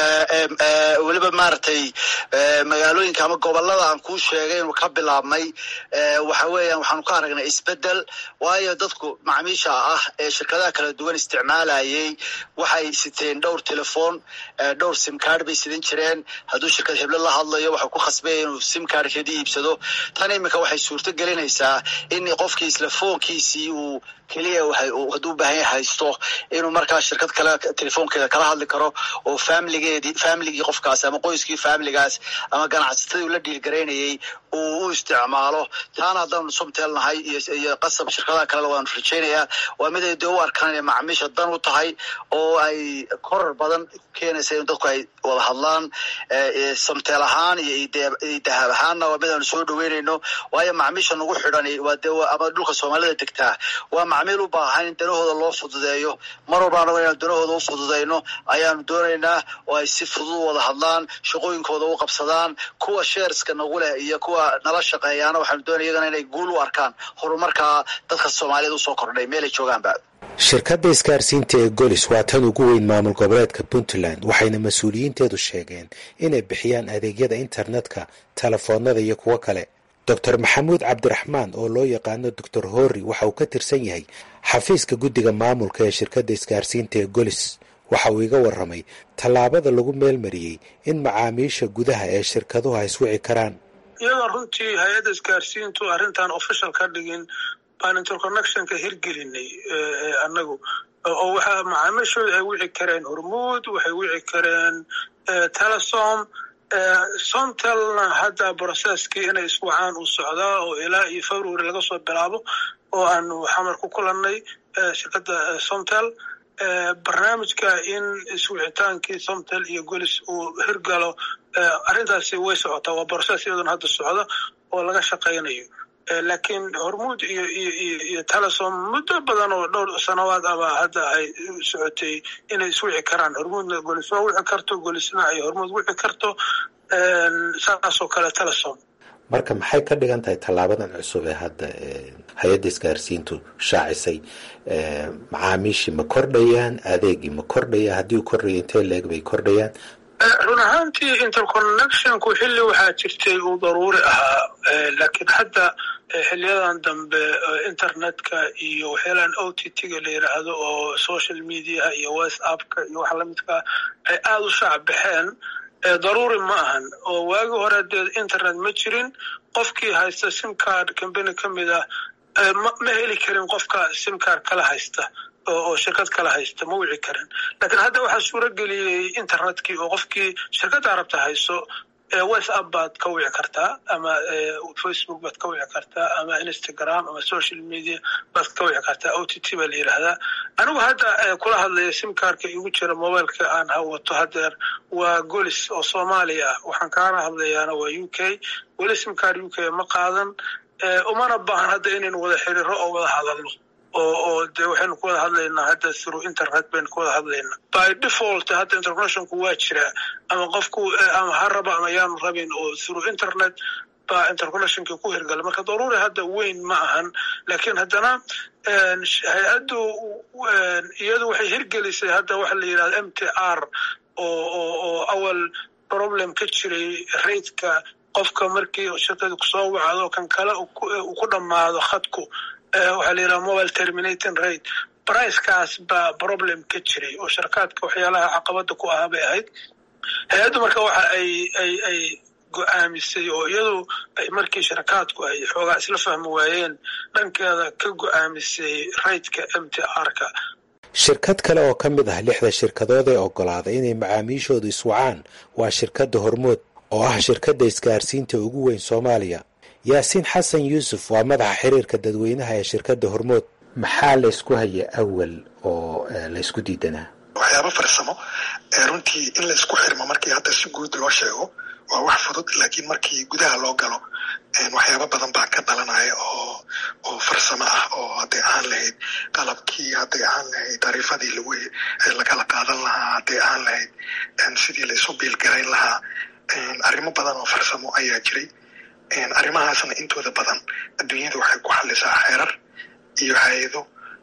weliba maaragtay magaalooyinka ama gobolada aan kuu sheegay inuu ka bilaabmay waxa weeyaan waxaanu ka aragnay isbedel waayo dadku macmiisha ah ee shirkadaha kala duwan isticmaalayay waxay siteen dhowr telefoon dhowr simcard bay sidan jireen hadduu shirkad heble la hadlayo waxau ku khasbaya inuu simcardkeedii iibsado tan iminka waxay suurto gelinaysaa in qofkii isla foonkiisii uu keliya hadduu baahan yahay haysto inuu markaa shirkad kale telefoonkeeda kala hadli karo oo faamiligeedii faamiligii qofkaas ama qoyskii faamiligaas ama ganacsatadii ula dhiilgaraynayay uu u isticmaalo taana haddaanu somtelnahay iyo qasab shirkadaha kalena waanu rajaynayaa waa mid ay dee u arkaan inay macmiisha dan u tahay oo ay korar badan keenaysa in dadku ay wada hadlaan somtel ahaan iyo dahab ahaanna waa mid aanu soo dhaweynayno waayo macmiisha nagu xidhan waa dee ama dhulka soomaalida degtaa waa macmiil u baahan in danahooda loo fududeeyo mar walba anago inaan danahooda u fududayno ayaanu doonaynaa oo ay si fudud u wada hadlaan shaqooyinkooda u qabsadaan kuwa sheerska nagu leh iyo kuwa nala shaqeeyaana waxaanu doonaya iyagana inay guul u arkaan horumarkaa dadka soomaaliyeed usoo kordhay meelay joogaanba shirkadda isgaarsiinta ee golis waa tan ugu weyn maamul goboleedka puntland waxayna mas-uuliyiinteedu sheegeen inay bixiyaan adeegyada internetka telefoonada iyo kuwo kale doctor maxamuud cabdiraxmaan oo loo yaqaano doctor horri waxa uu ka tirsan yahay xafiiska guddiga maamulka ee shirkadda isgaarsiinta ee golis waxa uu iga warramay tallaabada lagu meelmariyey in macaamiisha gudaha ee shirkaduhu ay iswici karaan iyadoo runtii hay-adda isgaarsiintu arrintan official ka dhigin baan interconnectionka hirgelinay annagu oo waxaa macaamiishooda ay wici kareen hormuud waxay wici kareen telesom somtelna hadda brocesskii inay iswacaan uu socdaa oo ilaa iyo february laga soo bilaabo oo aanu xamar ku kulannay shirkadda somtel barnaamijka in iswicitaankii somtel iyo golis uu hirgalo arrintaasi way socotaa waa brocess iyaduna hadda socda oo laga shaqaynayo laakiin hormuud iyo iyo iyo telesom muddo badan oo dhowr sanawaad aba hadda ay socotay inay iswici karaan hormuudna golis waa wici karto golisna ay hormuud wici karto saasoo kale telesom marka maxay ka dhigan tahay tallaabadan cusub ee hadda hay-adda isgaarsiintu shaacisay macaamiishii ma kordhayaan adeegii ma kordhaya haddii uu kordhaya intee leeg bay kordhayaan run ahaantii interconnectionku xilli waxaa jirtay uu daruuri ahaa laakiin hadda xiliyadan dambe internetka iyo waxyaalaan o t t-ga la yidhaahdo oo social mediaha iyo whatsappka iyo waxa lamidkaa ay aada u shaac baxeen daruuri ma ahan oo waagi hore dee internet ma jirin qofkii haysta simcard combany ka mid ah ma heli karin qofka simcard kala haysta oo shirkad kala haysta ma wici karin laakiin hadda waxaa suuro geliyey internetkii oo qofkii shirkadda rabta hayso whatsapp baad ka wici kartaa ama facebook baad ka wici kartaa ama instagram ama social media baad ka wici kartaa o t t baa la yidhaahdaa anigu hadda kula hadlaya simkarka igu jira mobileka aan hawato hadeer waa golis oo soomaaliya ah waxaan kaana hadlayaana waa u k weli simkar u k ma qaadan umana baahan hadda inaynu wada xiriiro oo wada hadalno oo oo dee waxaynu ku wada hadlaynaa hadda through internet baynu ku wada hadlaynaa by default hadda interconnectionku waa jiraa ama qofku ama ha raba ama yaanu rabin oo through internet baa interconnectionkii ku hirgala marka daruuri hadda weyn ma ahan laakiin haddana hay-addu iyadu waxay hirgelisay hadda waxa la yidhahda m t r oo oo oo awal problem ka jiray raidka qofka markii shirkadu kusoo wacdo kan kale uu ku dhammaado khadku waxaa la yidhaha mobile terminating rate bricekaas baa problem ka jiray oo sharkaadka waxyaalaha caqabada ku ahaa bay ahayd hay-addu marka waxa ay ay ay go-aamisay oo iyadu ay markii sharakaadku ay xoogaa isla fahmi waayeen dhankeeda ka go-aamisay raydka m t r-ka shirkad kale oo ka mid ah lixda shirkadood ee oggolaaday inay macaamiishoodu iswacaan waa shirkadda hormood oo ah shirkadda isgaarsiinta ugu weyn soomaaliya yaasiin xasan yuusuf waa madaxa xiriirka dadweynaha ee shirkadda hormood maxaa laysku haya awal oo laysku diidanaa waxyaaba farsamo runtii in laysku xirmo markii hadda si guud loo sheego waa wax fudud laakiin markii gudaha loo galo waxyaaba badan baa ka dhalanaya oo oo farsamo ah oo hadday ahaan lahayd qalabkii hadday ahaan lahayd taariifadii lagu lagala qaadan lahaa hadday ahaan lahayd sidii laysu biilgarayn lahaa arrimo badan oo farsamo ayaa jiray arrimahaasna intooda badan adduunyada waxay ku xalisaa xeerar iyo hay-ado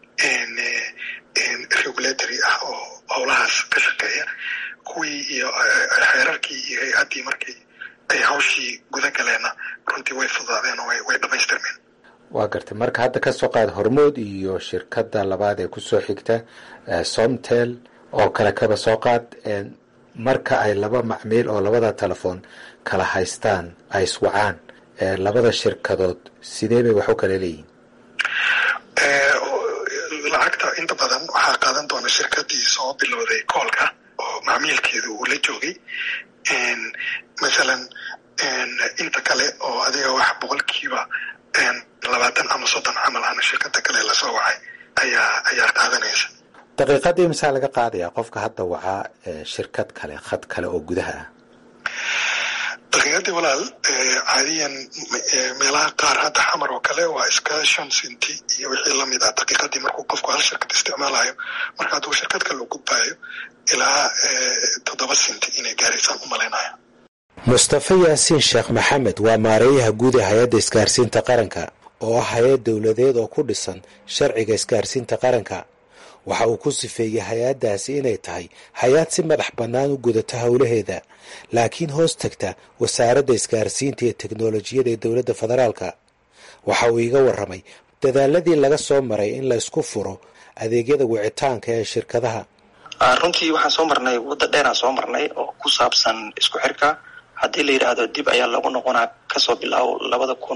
regulatory ah oo howlahaas ka shaqeeya kuwii iyo xeerarkii iyo hay-addii markii ay hawshii guda galeenna runtii way fudaadeen oo way dhamaystirmeen waa gartay marka hadda ka soo qaad hormood iyo shirkadda labaad ee kusoo xigta somtel oo kale kaba soo qaad marka ay laba macmiil oo labada telefoon kala haystaan ay iswacaan labada shirkadood sidee bay wax u kala leeyihin lacagta inta badan waxaa qaadan doona shirkadii soo bilowday koolka oo macmiilkeedu uu la joogay masalan inta kale oo adiga wax boqolkiiba labaatan ama soddon camal ana shirkada kale lasoo wacay ayaa ayaa qaadanaysa daqiiqadii masaa laga qaadayaa qofka hadda wacaa shirkad kale khad kale oo gudaha ah daqiiqadii walaal caadiyan meelaha qaar hadda xamar oo kale waa iska shan sinti iyo wixii lamid ah daqiiqadii markuu qofku hal shirkad isticmaalayo marka hadduu shirkad kale u gudbaayo ilaa toddoba sinti inay gaaraysaan u malaynaya mustafa yaasiin sheekh maxamed waa maareeyaha guud ee hay-adda isgaarsiinta qaranka oo ah hay-ad dowladeed oo ku dhisan sharciga isgaarsiinta qaranka waxa uu ku sifeeyey hay-addaasi inay tahay hay-ad si madax bannaan u gudata howlaheeda laakiin hoos tagta wasaaradda isgaarsiinta iyo teknolojiyada ee dowladda federaalka waxa uu iiga warramay dadaaladii laga soo maray in la isku furo adeegyada wicitaanka ee shirkadaha runtii waxaan soo marnay wadda dheeraan soo marnay oo ku saabsan isku xirka haddii la yidhaahdo dib ayaa lagu noqonaa kasoo bilaabo labada kun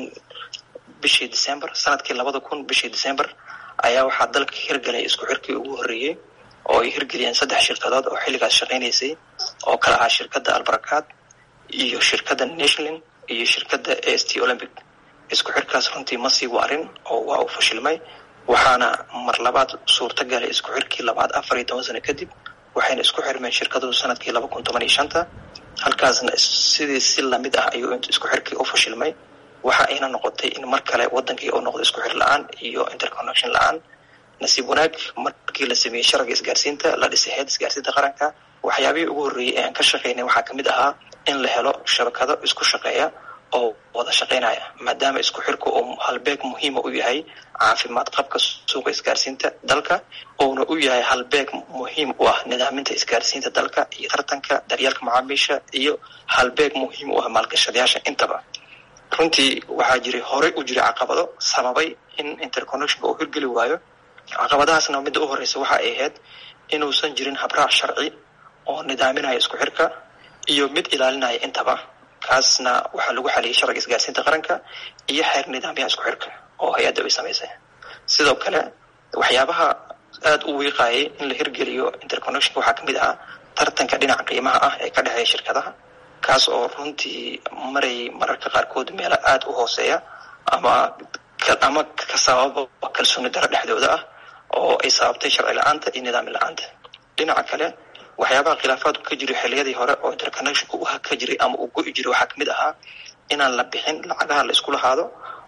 bishii december sanadkii labada kun bishii december ayaa waxaa dalka hirgalay isku xirkii ugu horreeyey oo ay hirgeliyeen saddex shirkadood oo xilligaas shaqaynaysay oo kala ahaa shirkadda albarakaad iyo shirkadda nationalin iyo shirkadda a s t olympic isku xirkaas runtii ma sii waarin oo waa uu fashilmay waxaana mar labaad suurta galay isku xirkii labaad afar iyo toban sano kadib waxayna isku xirmeen shirkaduhu sanadkii laba kun toban iyo shanta halkaasna sidii si lamid ah ayuu isku xirkii u fashilmay waxa ayna noqotay in mar kale wadankii uu noqdo isku xir la-aan iyo interconnection la-aan nasiib wanaag markii la sameeyey sharciga isgaarsiinta la dhisay heed isgaarsiinta qaranka waxyaabihii ugu horreeyey ee aan ka shaqaynay waxaa kamid ahaa in la helo shabakado isku shaqeeya oo wada shaqaynaya maadaama isku xirku uu halbeeg muhiima u yahay caafimaad qabka suuqa isgaarsiinta dalka uuna u yahay halbeeg muhiim u ah nidaaminta isgaarsiinta dalka iyo tartanka daryeelka macaamiisha iyo halbeeg muhiim u ah maalgashadayaasha intaba runtii waxaa jiray horey u jiray caqabado sababay in interconnectionka uu hirgeli waayo caqabadahaasna midda u horeysa waxa ay ahayd inuusan jirin habraac sharci oo nidaaminaya isku xirka iyo mid ilaalinaya intaba kaasna waxaa lagu xaliyay sharciga isgaarsiinta qaranka iyo xeer nidaamyaha isku xirka oo hay-adda ay samaysay sidoo kale waxyaabaha aada u wiiqayay in la hirgeliyo interconnectionka waxaa kamid ahaa tartanka dhinaca qiimaha ah ee ka dhexeeya shirkadaha kaas oo runtii maray mararka qaarkood meelo aada u hooseeya ama ama ka sababa kalsooni daro dhexdooda ah oo ay sababtay sharci la-aanta iyo nidaami la-aanta dhinaca kale waxyaabaha khilaafaadku ka jiray xilliyadii hore oo interconnectionka u ka jiray ama uu go-i jiray waxaa kamid ahaa inaan la bixin lacagaha la isku lahaado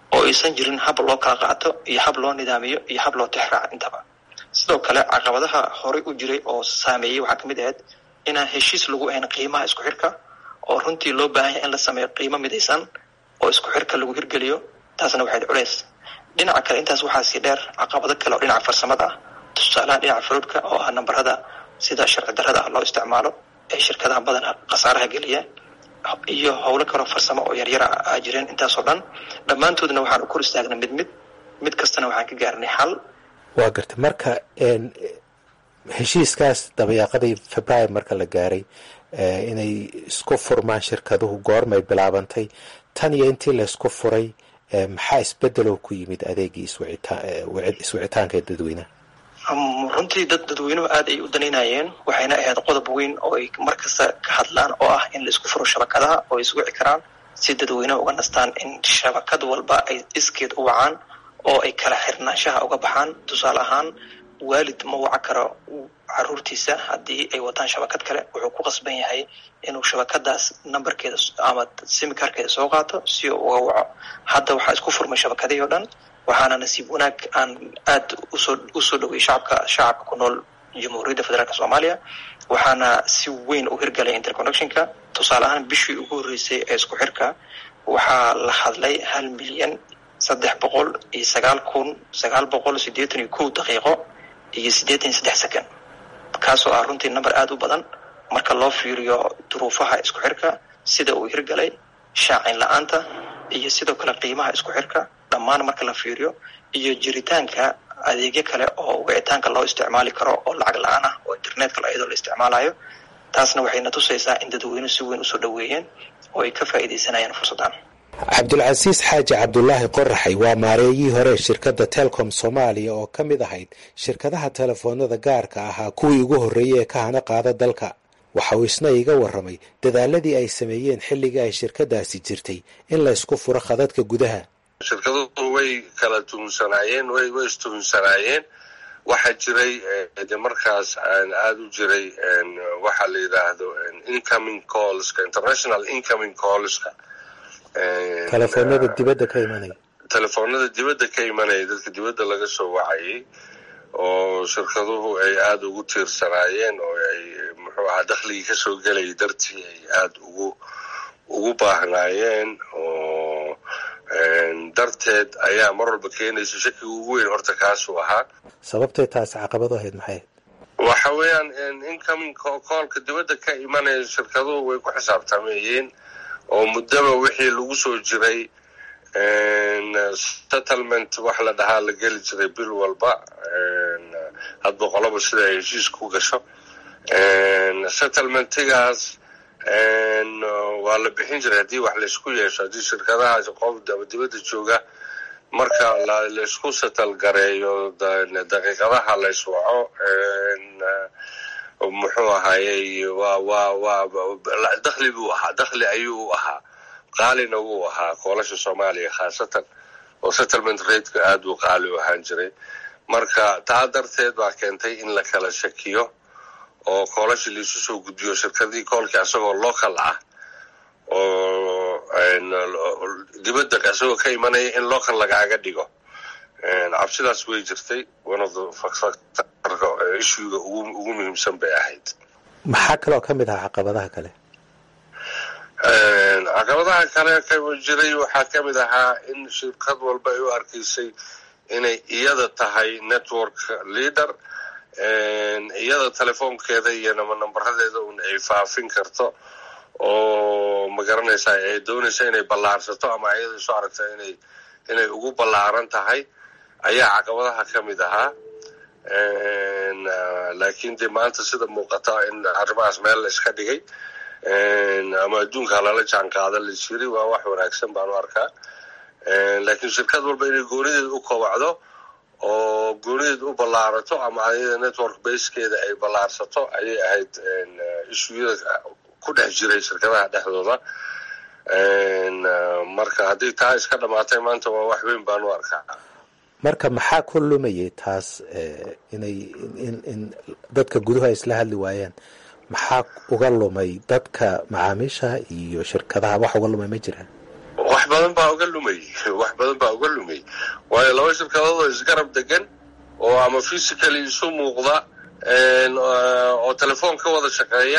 oo aysan jirin hab loo kala qaato iyo hab loo nidaamiyo iyo hab loo tixraaco intaba sidoo kale caqabadaha horey u jiray oo saameeyey waxaa kamid ahayd inaan heshiis lagu ahayn qiimaha isku xirka oo runtii loo baahan yahay in la sameeyo qiimo midaysan oo isku xirka lagu hirgeliyo taasna waxayd culeys dhinaca kale intaas waxaa sii dheer caqabado kale oo dhinaca farsamada ah tusaalaha dhinaca faruudhka oo ah nambarada sida sharci darrada ah loo isticmaalo ee shirkadaha badana khasaaraha geliya iyo howlo kaloo farsamo oo yaryara a jireen intaasoo dhan dhammaantoodna waxaan u kor istaagnay mid mid mid kastana waxaan ka gaarnay xal waa gartay marka heshiiskaas dabayaaqadii februaar marka la gaaray inay isku furmaan shirkaduhu goormay bilaabantay tan iyo intii laysku furay maxaa isbedeloo ku yimid adeegii iswicitaanka ee dadweynaha runtii dad dadweynuhu aad ay u danaynayeen waxayna ahayd qodob weyn oo ay mar kasta ka hadlaan oo ah in la isku furo shabakadaha oo ay iswici karaan si dadweynaha uga nastaan in shabakad walba ay iskeed u wacaan oo ay kala xirnaanshaha uga baxaan tusaale ahaan waalid ma waca karo caruurtiisa haddii ay wataan shabakad kale wuxuu ku qasban yahay inuu shabakadaas nambarkeeda ama simikarkeeda soo qaato si uu uga waco hadda waxaa isku furmay shabakadii oo dhan waxaana nasiib wanaag aan aad usoo usoo dhoweyay shacabka shacabka ku nool jamhuuriyadda federaalk soomaaliya waxaana si weyn u hirgalay interconnectionka tusaale ahaan bishii ugu horreysay ee isku xirka waxaa la hadlay hal milyan saddex boqol iyo sagaal kun sagaal boqol siddeetan iyo kow daqiiqo iyo siddeetan iyo saddex second kaasoo ah runtii number aada u badan marka loo fiiriyo duruufaha isku xirka sida uu hirgalay shaacin la-aanta iyo sidoo kale qiimaha isku xirka dhammaan marka la fiiriyo iyo jiritaanka adeegyo kale oo wicitaanka loo isticmaali karo oo lacag la-aan ah oo internetka iyadoo la isticmaalayo taasna waxayna tusaysaa in dadweynuhu si weyn usoo dhoweeyeen oo ay ka faa'iidaysanayaan fursaddan cabdulcasiis xaaji cabdulaahi qoraxay waa maareeyihii hore shirkadda telcom soomaaliya oo ka mid ahayd shirkadaha telefoonada gaarka ahaa kuwii ugu horreeyey ee ka hana qaada dalka waxa uu isna iga warramay dadaaladii ay sameeyeen xilligii ay shirkadaasi jirtay in la ysku furo khadadka gudaha shirkaduhu way kala tuhunsanaayeen way way istuhunsanaayeen waxaa jiray de markaas aada u jiray waxaa la yidhaahdo incoming callska international incoming callska telefoonada dibadda ka imanaya telefoonada dibadda ka imanaya dadka dibadda laga soo wacayay oo shirkaduhu ay aada ugu tiirsanaayeen oo ay muxuu ahaa dakhligii kasoo gelayay dartii ay aada ugu ugu baahnaayeen oo darteed ayaa mar walba keenaysa shakiga ugu weyn horta kaasuu ahaa sababtay taasi caqabadu ahayd maxay waxa weeyaan incoming coolka dibadda ka imanaya shirkaduhu way ku xisaabtamayeen oo muddaba wixii lagu soo jiray settlement wax la dhahaa la geli jiray bil walba hadba qoloba sida ay heshiis ku gasho settlementigaas waa la bixin jiray haddii wax laysku yeesho haddii shirkadahaas qof dibadda jooga marka laysku settle gareeyo daqiiqadaha layswaco muxuu ahaayey waa waa waa dakhli buu ahaa dakhli ayuu u ahaa qaalina wuu ahaa koolasha soomaaliya khaasatan oo settlement rateka aada uu qaali u ahaan jiray marka taa darteed baa keentay in la kala shakiyo oo koolasha laisu soo gudbiyo shirkadii koolkii asagoo local ah oo dibadda asagoo ka imanaya in local lagaaga dhigo cabsidaas way jirtay one of the factorka issuega ugu muhiimsan bay ahayd maxaa kaloo ka mid ahaa caqabadaha kale caqabadaha kale jiray waxaa ka mid ahaa in shirkad walba ay u arkaysay inay iyada tahay network leader iyada telefoonkeeda iyo nama nambaradeeda un ay faafin karto oo magaranaysa ay doonaysa inay ballaarsato ama iyada isu aragta inay inay ugu ballaaran tahay ayaa caqabadaha ka mid ahaa laakiin dee maanta sida muuqata in arrimahaas meel la iska dhigay ama adduunka lala jaan qaada la jiri waa wax wanaagsan baan u arkaa laakiin shirkad walba inay goonideed u kobacdo oo goonideed u ballaarato ama ayada network basekeeda ay ballaarsato ayay ahayd ishuyada ku dhex jiray shirkadaha dhexdooda marka haddii taa iska dhamaatay maanta waa wax weyn baan u arkaa marka maxaa ku lumayay taas inay in dadka guduhu ay isla hadli waayaan maxaa uga lumay dadka macaamiisha iyo shirkadaha wax uga lumay ma jiraan wax badan baa uga lumay wax badan baa uga lumay waayo laba shirkadood oo isgarab degan oo ama physically isu muuqda oo telefoon ka wada shaqeeya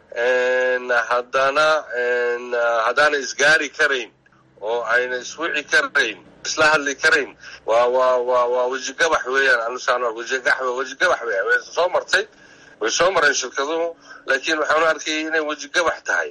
haddana haddaana isgaari karayn oo ayna iswici karayn isla hadli karayn waa waa waa waa wejigabax weeyaan anusaan wejigax wejigabax weeyaan way soo martay way soo mareen shirkaduhu laakiin waxaanu arkayay inay wejigabax tahay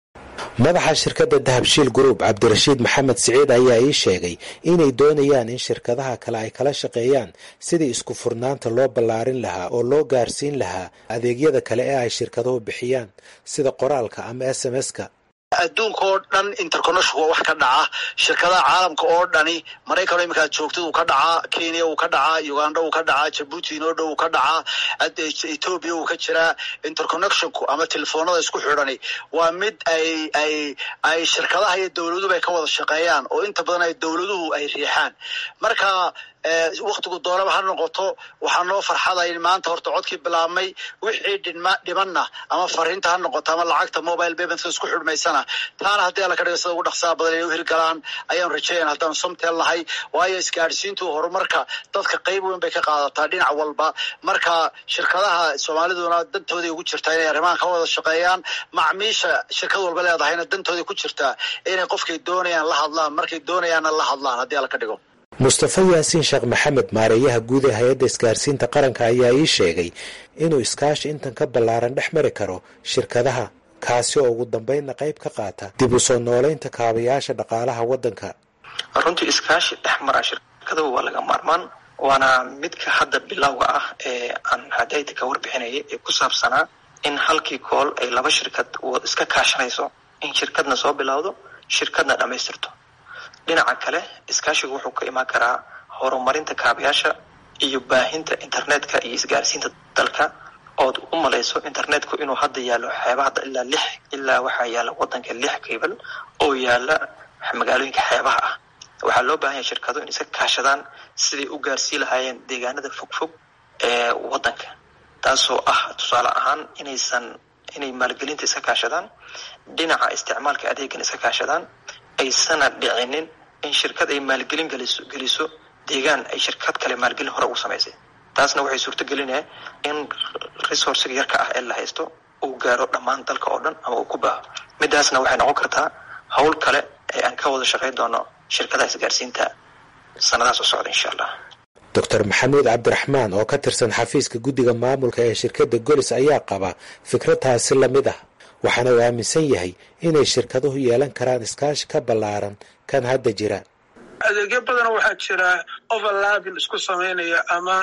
madaxa shirkadda dahabshiil group cabdirashiid maxamed siciid ayaa ii sheegay inay doonayaan in shirkadaha kale ay kala shaqeeyaan sidii isku furnaanta loo ballaarin lahaa oo loo gaarsiin lahaa adeegyada kale ee ay shirkaduhu bixiyaan sida qoraalka ama s m s-ka adduunka oo dhan interconnection waa wax ka dhaca shirkadaha caalamka oo dhani maraykan iminkaad joogtid uu ka dhacaa kenya uu ka dhacaa uganda uu ka dhacaa jabuuti inoo dhow uu ka dhacaa ethoobia uu ka jiraa interconnectionku ama telefoonada isku xidhani waa mid ay ay ay shirkadaha iyo dowladuba ay ka wada shaqeeyaan oo inta badan ay dowladuhu ay riixaan marka waktigu doonaba ha noqoto waxaa noo farxadayn maanta horta codkii bilaabmay wixii dhima dhimanna ama fariinta ha noqoto ama lacagta mobile paymentka isku xidhmaysana taana haddii alla ka dhiga sida ugu dhaqsaha badan inay u hirgalaan ayaan rajeeyan haddaanu somtel nahay waayo isgaadhsiintu horumarka dadka qayb weyn bay ka qaadataa dhinac walba marka shirkadaha soomaaliduna dantooday ugu jirtaa inay arrimahan ka wada shaqeeyaan macmiisha shirkad walba leedahayna dantooday ku jirtaa inay qofkay doonayaan la hadlaan markay doonayaanna la hadlaan haddii alla ka dhigo mustafa yaasiin sheekh maxamed maareeyaha guud ee hay-adda isgaarsiinta qaranka ayaa ii sheegay inuu iskaashi intan ka ballaaran dhex mari karo shirkadaha kaasi oo ugu dambeynna qayb ka qaata dib u soo nooleynta kaabayaasha dhaqaalaha waddanka runtii iskaashi dhex mara shirkadahu waa laga maarmaan waana midka hadda bilowga ah ee aan hadayda ka warbixinayay ee ku saabsanaa in halkii kool ay laba shirkad iska kaashanayso in shirkadna soo bilowdo shirkadna dhammaystirto dhinaca kale iskaashigu wuxuu ka imaan karaa horumarinta kaabayaasha iyo baahinta internetka iyo isgaarsiinta dalka ood u malayso internetku inuu hadda yaallo xeebaha ilaa lix ilaa waxaa yaalla waddanka lix kaybal oo yaalla magaalooyinka xeebaha ah waxaa loo baahan yahay shirkado in iska kaashadaan siday u gaarsii lahaayeen deegaanada fogfog ee waddanka taasoo ah tusaale ahaan inaysan inay maalgelinta iska kaashadaan dhinaca isticmaalka adeegan iska kaashadaan aysana dhicinin in shirkad ay maalgelin geliso geliso deegaan ay shirkad kale maalgelin hore ugu samaysay taasna waxay suurto gelinaya in resourciga yarka ah ee la haysto uu gaaro dhammaan dalka oo dhan ama uu ku baaho midaasna waxay noqon kartaa howl kale ee aan ka wada shaqayn doono shirkadaha isgaarsiinta sanadahaas u socda insha allah doctor maxamuud cabdiraxmaan oo ka tirsan xafiiska guddiga maamulka ee shirkadda golis ayaa qaba fikradtaasi lamid ah waxaana uu aaminsan yahay inay shirkaduhu yeelan karaan iskaashi ka ballaaran kan hadda jira adeegyo badan waxaa jira overlapping isku samaynaya ama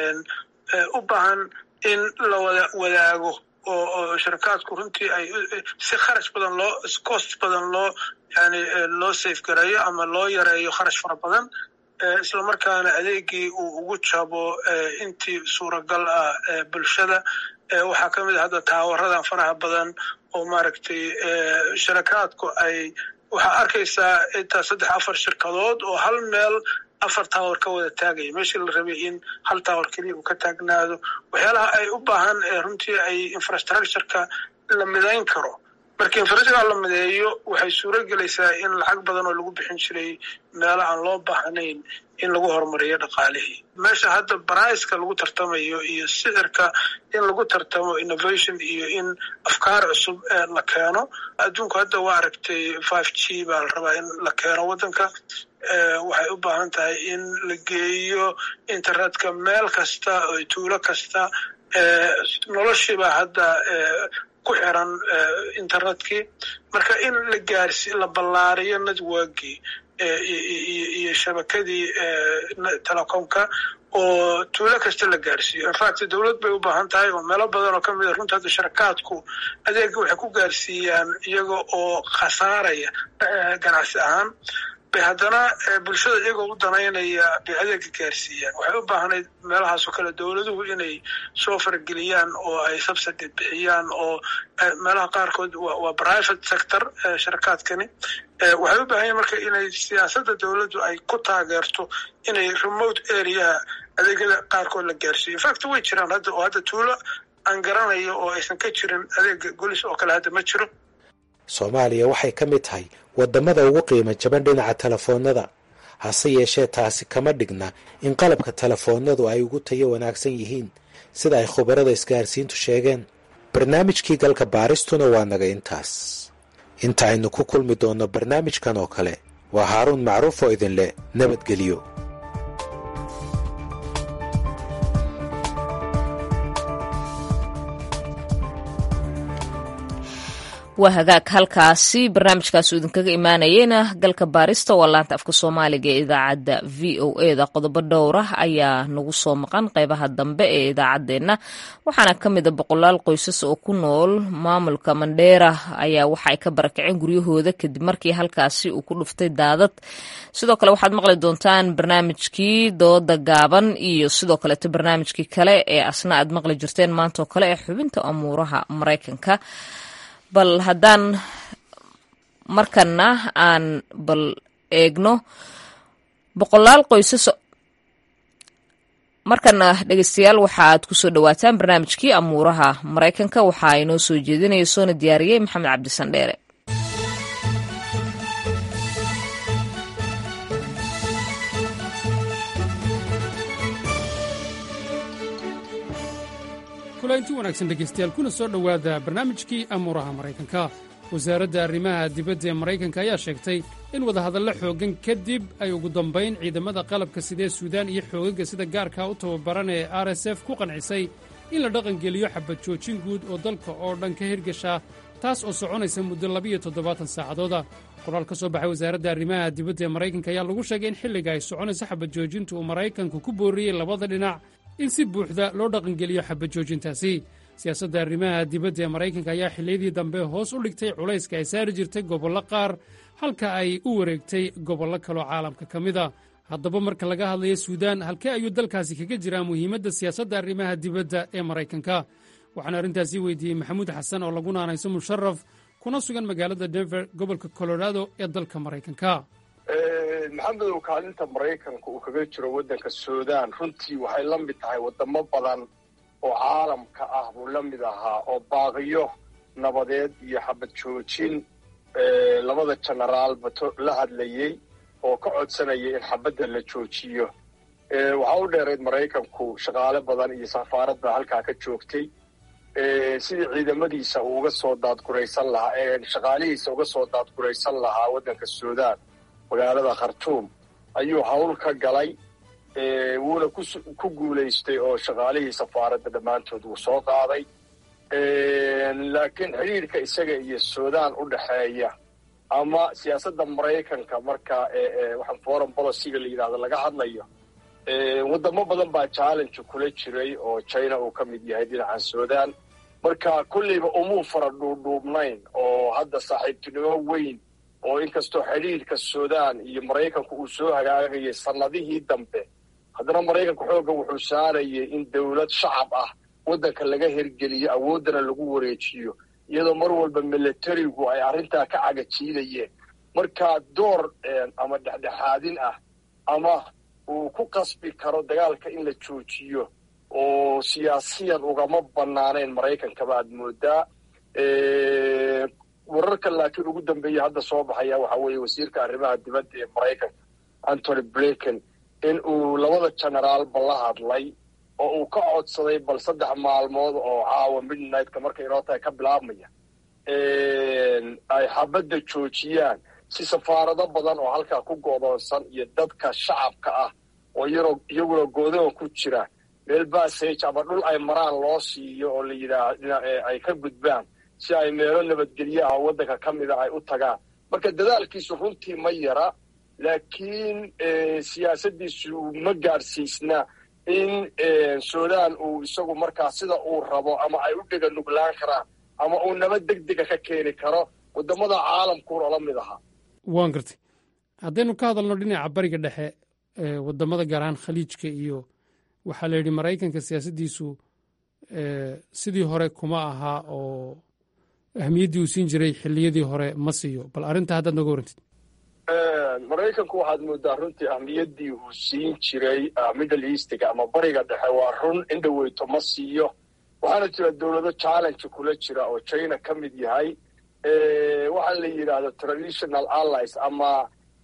u baahan in la wada wadaago oo oo shirkaadku runtii ay si kharash badan loo cost badan loo yani loo safe gareeyo ama loo yareeyo kharash fara badan isla markaana adeegii uu ugu jabo intii suuragal ah bulshada waxaa ka mid a hadda taawaradan faraha badan oo maaragtay sharakaadku ay waxaa arkaysaa intaa saddex afar shirkadood oo hal meel afar taawar ka wada taagaya meeshii la rabay in hal taawar keliya uu ka taagnaado waxyaalaha ay u baahan runtii ay infrastructureka la midayn karo marka infrastructure la mideeyo waxay suuro gelaysaa in lacag badan oo lagu bixin jiray meelo aan loo baahnayn in lagu horumariyo dhaqaalihii meesha hadda baraiska lagu tartamayo iyo sicirka in lagu tartamo innovation iyo in afkaar cusub la keeno adduunku hadda waa aragtay five g baa la rabaa in la keeno waddanka waxay u baahan tahay in la geeyo internetka meel kasta oo tuulo kasta noloshiibaa hadda ku xiran internetkii marka in la gaarsi la ballaariyo networkii iyo shabakadii telecomka oo tuulo kasta la gaarsiiyo infact dowlad bay u baahan tahay oo meelo badan oo kamid a runta hadda sharakaadku adeega waxay ku gaarsiiyaan iyaga oo khasaaraya ganacsi ahaan bay haddana bulshada iyagoo u danaynaya bay adeega gaarsiiyaan waxay u baahnayd meelahaasoo kale dowladuhu inay soo farageliyaan oo ay subsidy bixiyaan oo meelaha qaarkood waa private sector sharakaadkani waxay u baahan yahin marka inay siyaasadda dowladdu ay ku taageerto inay remote areaha adeegyada qaarkood la gaarsiiyo infact way jiraan hadda oo hadda tuulo aan garanayo oo aysan ka jirin adeega golis oo kale hadda ma jiro soomaaliya waxay ka mid tahay wadamada ugu qiimo jaban dhinaca telefoonada hase yeeshee taasi kama dhigna in qalabka telefoonadu ay ugu tayo wanaagsan yihiin sida ay khubarada isgaarsiintu sheegeen barnaamijkii galka baaristuna waa naga intaas inta aynu ku kulmi doonno barnaamijkan oo kale waa haaruun macruuf oo idinleh nabadgelyo waa hagaag halkaasi barnaamijkaas uu idinkaga imaanayeyna galka baarista waa laanta afka soomaaliga ee idaacadda v o e da qodobo dhowra ayaa nagu soo maqan qeybaha dambe ee idaacaddeenna waxaana ka mid a boqolaal qoysas oo ku nool maamulka mandheera ayaa waxa ay ka barakaceen guryahooda kadib markii halkaasi uu ku dhuftay daadad sidoo kale waxaad maqli doontaan barnaamijkii dooda gaaban iyo sidoo kaleeto barnaamijkii kale ee asna aad maqli jirteen maantaoo kale ee xubinta amuuraha maraykanka bal haddaan markana aan bal eegno boqolaal qoysas markana dhegeystayaal waxaaad kusoo dhawaataan barnaamijkii amuuraha maraykanka waxaa inoo soo jeedinaya soona diyaariyey maxamed cabdisandheere kulanti wanaagsan dhegaystayaal kuna soo dhowaada barnaamijkii amuuraha maraykanka wasaaradda arrimaha dibadda ee maraykanka ayaa sheegtay in wadahadallo xooggan kadib ay ugu dambayn ciidamada qalabka sidee suudaan iyo xoogagga sida gaarkaa u tababaran ee r s f ku qancisay in la dhaqangeliyo xabad joojin guud oo dalka oo dhan ka hirgasha taas oo soconaysa muddo labiyo toddobaatan saacadooda qoraal ka soo baxay wasaaradda arrimaha dibadda ee maraykanka ayaa lagu sheegay in xilliga ay soconayso xabad joojinta uu maraykanku ku booriyey labada dhinac in si buuxda loo dhaqangeliyo xabad joojintaasi siyaasadda arrimaha dibadda ee maraykanka ayaa xilliyadii dambe hoos u dhigtay culayska ay saari jirtay gobollo qaar halka ay u wareegtay gobollo kaloo caalamka ka mid a haddaba marka laga hadlayo suudaan halkee ayuu dalkaasi kaga jiraa muhiimadda siyaasadda arrimaha dibadda ee maraykanka waxaan arrintaasi weydiiyey maxamuud xasan oo lagu naanayso musharaf kuna sugan magaalada denver gobolka colorado ee dalka maraykanka maxamedow kaalinta maraykanka uu kaga jiro waddanka suudaan runtii waxay la mid tahay waddamo badan oo caalamka ah buu la mid ahaa oo baaqiyo nabadeed iyo xabad joojin labada jenaraalba la hadlayey oo ka codsanayay in xabadda la joojiyo waxaa u dheerayd maraykanku shaqaale badan iyo safaaradda halkaa ka joogtay sidii ciidamadiisa uu uga soo daadguraysan lahaa shaqaalihiisa uga soo daadguraysan lahaa waddanka suudaan magaalada khartuum ayuu hawl ka galay wuuna ku guulaystay oo shaqaalihii safaaradda dhammaantood wuu soo qaaday laakiin xidhiirka isaga iyo suudaan u dhexeeya ama siyaasadda maraykanka marka waxaan foreign policyga la yidhahdo laga hadlayo waddamo badan baa challenge kula jiray oo china uu ka mid yahay dhinaca suudaan marka kolleyba umuu fara dhuudhuubnayn oo hadda saaxiibtinimo weyn oo inkastoo xidhiirka suudaan iyo maraykanku uu soo hagaagayay sannadihii dambe haddana maraykanku xoogga wuxuu saarayay in dowlad shacab ah waddanka laga hirgeliyo awooddana lagu wareejiyo iyadoo mar walba milatarigu ay arrintaa ka cagajiidayeen marka door ama dhexdhexaadin ah ama uu ku qasbi karo dagaalka in la joojiyo oo siyaasiyan ugama bannaanayn maraykankaba aad moodaa wararka laakiin ugu dambeeya hadda soo baxaya waxaa weeye wasiirka arrimaha dibadda ee maraykanka antony blinken in uu labada generaalba la hadlay oo uu ka codsaday bal saddex maalmood oo caawa midnightka markay inoo tahay ka bilaabmaya ay xabadda joojiyaan si safaarado badan oo halkaa ku go'doonsan iyo dadka shacabka ah oo iyagoo iyaguna goodoon ku jira meel bassage ama dhul ay maraan loo siiyo oo la yidhaah ay ka gudbaan si ay meelo nabadgelyo ah oo waddanka ka mida ay u tagaan marka dadaalkiisu runtii ma yara laakiin siyaasaddiisu ma gaadhsiisna in suudaan uu isagu markaa sida uu rabo ama ay u dhega nuglaan karaan ama uu nabad deg dega ka keeni karo waddamada caalamkuuna la mid ahaa waan gartay haddaynu ka hadalno dhinaca bariga dhexe waddamada gaar ahaan khaliijka iyo waxaa la yidhi maraykanka siyaasaddiisu sidii hore kuma ahaa oo ahmiyaddii uu siin jiray xilliyadii hore ma siiyo bal arrinta haddaad nooga warantid maraykanku waxaad moodaa runtii ahmiyaddii uu siin jiray middle eastiga ama bariga dhexe waa run in dhaweyto ma siiyo waxaana jira dowlado challenge kula jira oo china ka mid yahay waxaa la yidhaahdo traditional allies ama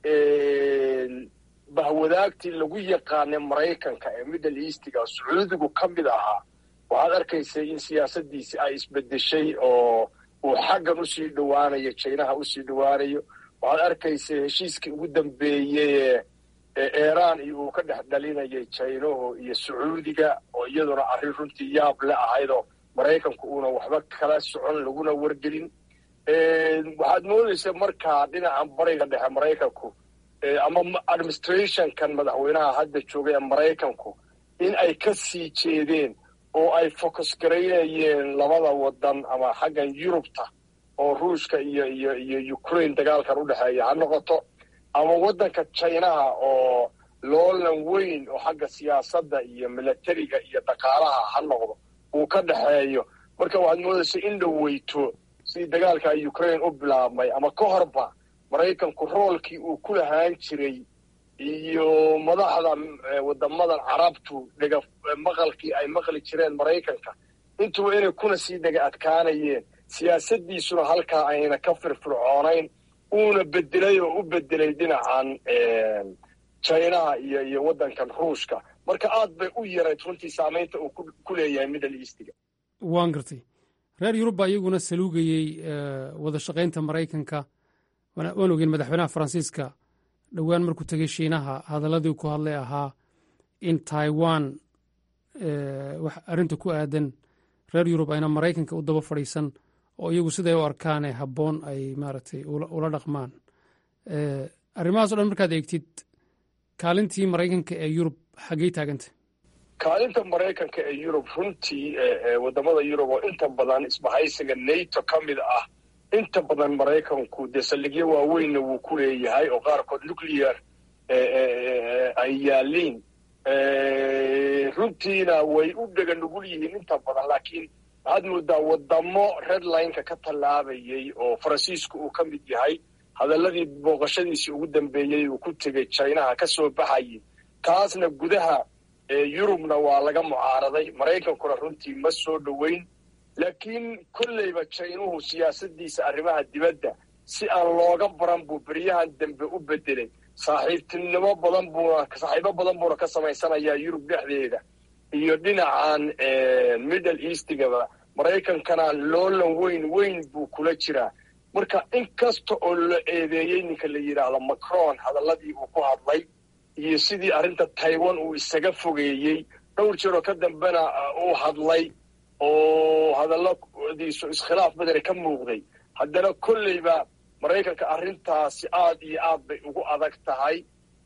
bahwadaagtii lagu yaqaanay maraykanka ee middle eastiga sacuudigu ka mid ahaa waxaad arkaysay in siyaasadiisi ay isbedeshay oo uu xaggan usii dhowaanayo jinaha usii dhowaanayo waxaad arkaysay heshiiskii ugu dambeeyey ee iran iyo uu ka dhex dhalinayay jinahu iyo sacuudiga oo iyaduna arrin runtii yaab le ahaydoo maraykanku uuna waxba kala socon laguna wargelin waxaad moodaysa markaa dhinacan bariga dhexe maraykanku ama administrationkan madaxweynaha hadda jooga ee maraykanku in ay ka sii jeedeen oo ay focus garaynayeen labada wadan ama xaggan yurubta oo ruushka iyo iyo iyo ukraine dagaalkan udhexeeya ha noqoto ama waddanka jinaha oo loolan weyn oo xagga siyaasadda iyo milatariga iyo dhaqaalaha ha noqdo uu ka dhexeeyo marka waxaad moodaysa in dhaweyto sidii dagaalka ukraine u bilaabmay ama ka horba maraykanku roolkii uu ku lahaan jiray iyo madaxda wadamadan carabtu dhega maqalkii ay maqli jireen maraykanka intuba inay kuna sii dhega adkaanayeen siyaasadiisuna halkaa ayna ka firfircoonayn uuna bedelay oo u bedelay dhinacan jinaha iyo iyo waddankan ruushka marka aad bay u yarayd runtii saamaynta uu ku leeyahay middle eastiga waan gartay reer yurub baa iyaguna saluugayey wada shaqaynta maraykanka waan ogeyn madaxweynaha faransiiska dhowaan markuu tegey shiinaha hadaladii ku hadlay ahaa in taiwan arrinta ku aadan reer yurub ayna maraykanka u daba fadhiisan oo iyagu siday u arkaane habboon ay maaragtay ula dhaqmaan arrimahaas o dhan markaad eegtid kaalintii maraykanka ee yurub xaggey taaganta kaalinta maraykanka ee yurub runtii wadamada yurub oo inta badan isbahaysiga nato ka mid ah inta badan maraykanku dee saldhigyo waaweynna wuu ku leeyahay oo qaarkood nuclear ay yaaliin runtiina way u dhega nugul yihiin inta badan laakiin waxaad moodaa wadamo redlineka ka tallaabayay oo faransiisku uu ka mid yahay hadaladii booqashadiisii ugu dambeeyey uu ku tegey jinaha ka soo baxayay taasna gudaha yurubna waa laga mucaaraday maraykankuna runtii ma soo dhoweyn laakiin kolleyba jinuhu siyaasadiisa arrimaha dibadda si aan looga baran buu beryahan dambe u bedelay saaxiibtinimo badan buuna saaxiibo badan buuna ka samaysanayaa yurub dhexdeeda iyo dhinacan middle eastigaba maraykankana loolan weyn weyn buu kula jiraa marka in kasta oo la eedeeyey ninka la yidhaahdo macron hadaladii uu ku hadlay iyo sidii arrinta taiwan uu isaga fogeeyey dhowr jeeroo ka dambena uu hadlay oo hadalladiisu iskhilaaf badane ka muuqday haddana kolleyba maraykanka arrintaasi aad iyo aad bay ugu adag tahay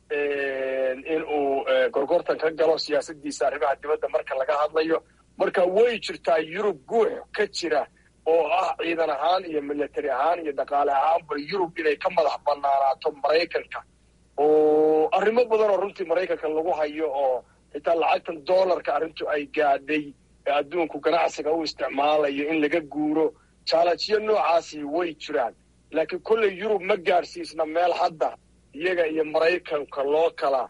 in uu gorgortan ka galo siyaasadiisa arrimaha dibadda marka laga hadlayo marka way jirtaa yurub guux ka jira oo ah ciidan ahaan iyo milatary ahaan iyo dhaqaale ahaanba yurub inay ka madax banaanaato maraykanka oo arrimo badan oo runtii maraykanka lagu hayo oo xitaa lacagtan dollarka arrintu ay gaadhay ee adduunku ganacsiga u isticmaalayo in laga guuro jaalanjiyo noocaasi way jiraan laakiin kolley yurub ma gaadhsiisna meel hadda iyaga iyo maraykanka loo kala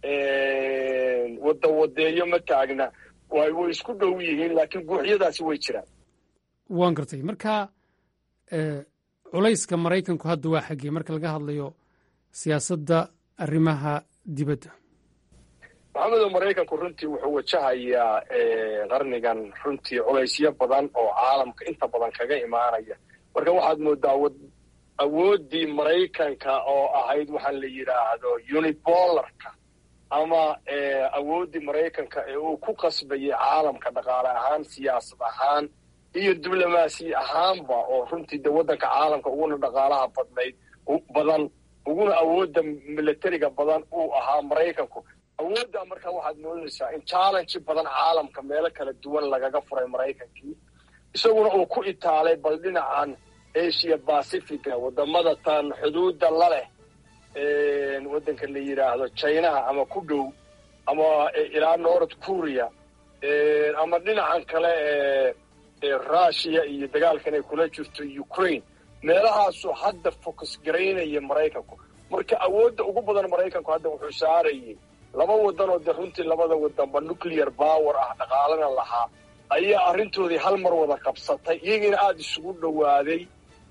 wadawadeeyo ma taagna way isku dhow yihiin laakiin guuxyadaasi way jiraan waan gartay marka culayska maraykanku hadda waa xaggee marka laga hadlayo siyaasadda arrimaha dibadda maxamedow maraykanku runtii wuxuu wajahayaa qarnigan runtii culaysyo badan oo caalamka inta badan kaga imaanaya marka waxaad moodaa awooddii maraykanka oo ahayd waxaa la yidhaahdo unibolarka ama awooddii maraykanka ee uu ku qasbayay caalamka dhaqaale ahaan siyaasad ahaan iyo diblomaasi ahaanba oo runtii de waddanka caalamka uguna dhaqaalaha badnayd badan uguna awoodda milatariga badan uu ahaa maraykanku awooddaa markaa waxaad moodaysaa in challenge badan caalamka meelo kala duwan lagaga furay maraykankii isaguna uu ku itaalay bal dhinacan asia pacifica wadamada tan xuduudda la leh waddanka la yidhaahdo jinaha ama ku dhow ama ilaa north korea ama dhinacan kale ee russia iyo dagaalkan ay kula jirto ukraine meelahaasu hadda focus garaynaya maraykanku marka awoodda ugu badan maraykanku hadda wuxuu saarayay laba wadan oo dee runtii labada wadanba nuclear power ah dhaqaalana lahaa ayaa arrintoodii hal mar wada qabsatay iyagiina aada isugu dhowaaday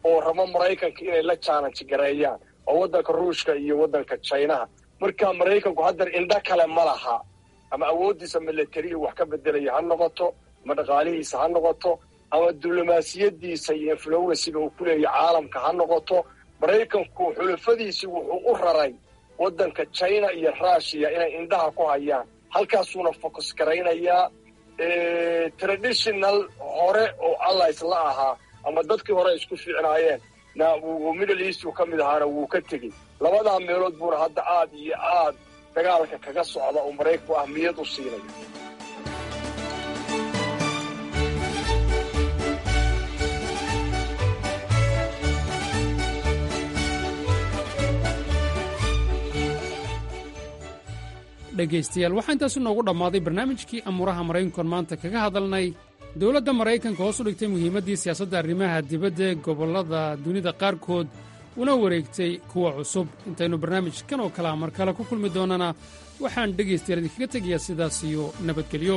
oo rabo maraykanka inay la challenge gareeyaan oo waddanka ruushka iyo waddanka chinaha marka maraykanku haddar indho kale ma laha ama awooddiisa milatariya wax ka bedelaya ha noqoto ama dhaqaalihiisa ha noqoto ama diblomaasiyadiisa iyo influensiga uu ku leeyahy caalamka ha noqoto maraykanku xulafadiisii wuxuu u raray waddanka china iyo rushiya inay indhaha ku hayaan halkaasuuna focus garaynayaa traditional hore oo allies la ahaa ama dadkii hore isku fiicnaayeen na middle east uu ka mid ahaana wuu ka tegey labadaa meelood buuna hadda aad iyo aad dagaalka kaga socda oo maraykanku ahmiyad u siinaya dhegaystayaal waxaa intaasu noogu dhammaaday barnaamijkii amuuraha maraykankoon maanta kaga hadalnay dowladda maraykanka hoos u dhigtay muhiimaddii siyaasadda arrimaha dibadda ee gobollada dunida qaarkood una wareegtay kuwa cusub intaynu barnaamijkan oo kalea mar kale ku kulmi doonnana waxaan dhegaystayaal idinkaga tegayaa sidaas iyo nabadgelyo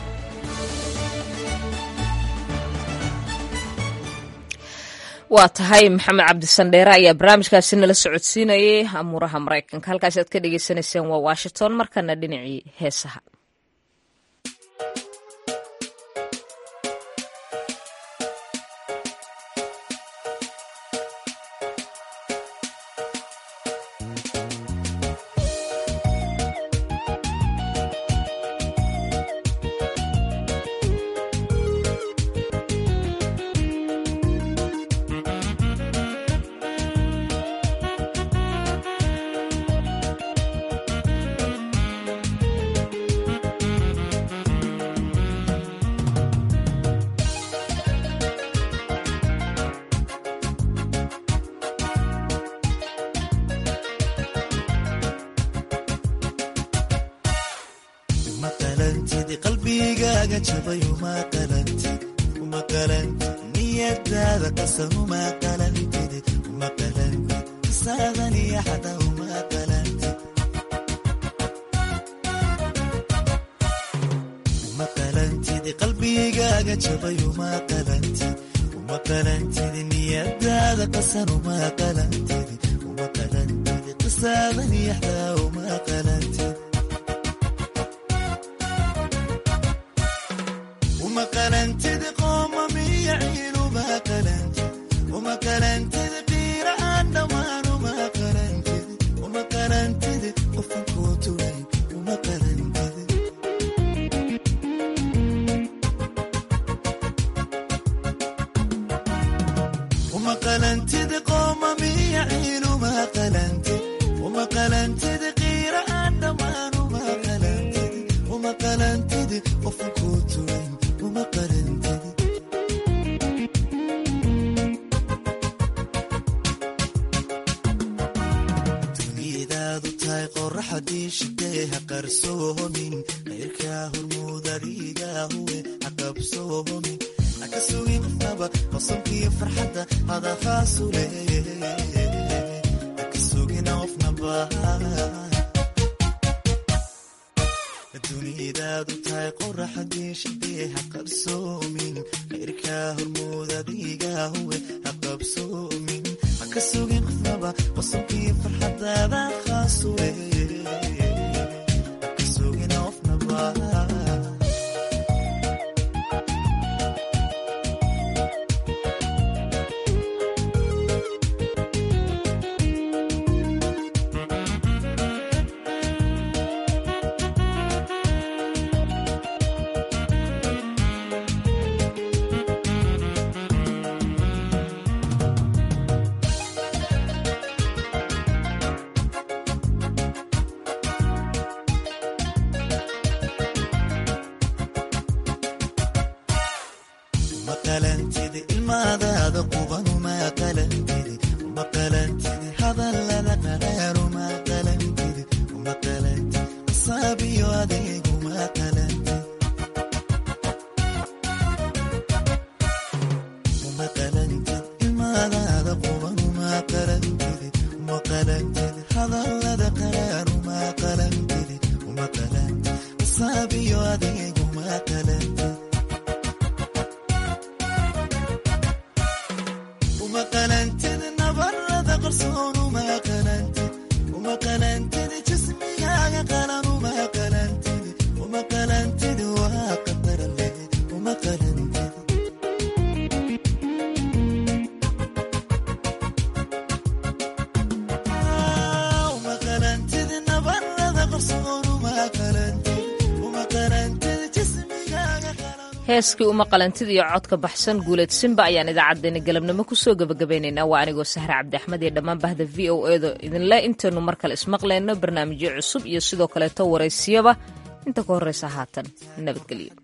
waa tahay maxamed cabdisandheere ayaa barnaamijkaasi nala socodsiinayay amuuraha maraykanka halkaasi aad ka dhegaysanayseen waa washington markana dhinacii heesaha uma heeskii uma qalantida iyo codka baxsan guuleed simba ayaan idaacaddeenna galabnimo kusoo gebagabaynaynaa waa anigoo sahre cabdi axmed iyo dhammaan bahda v o edo idinle intaynu mar kale ismaqlayno barnaamijyo cusub iyo sidoo kaleeto waraysiyaba inta ka horraysa haatan nabadgelyo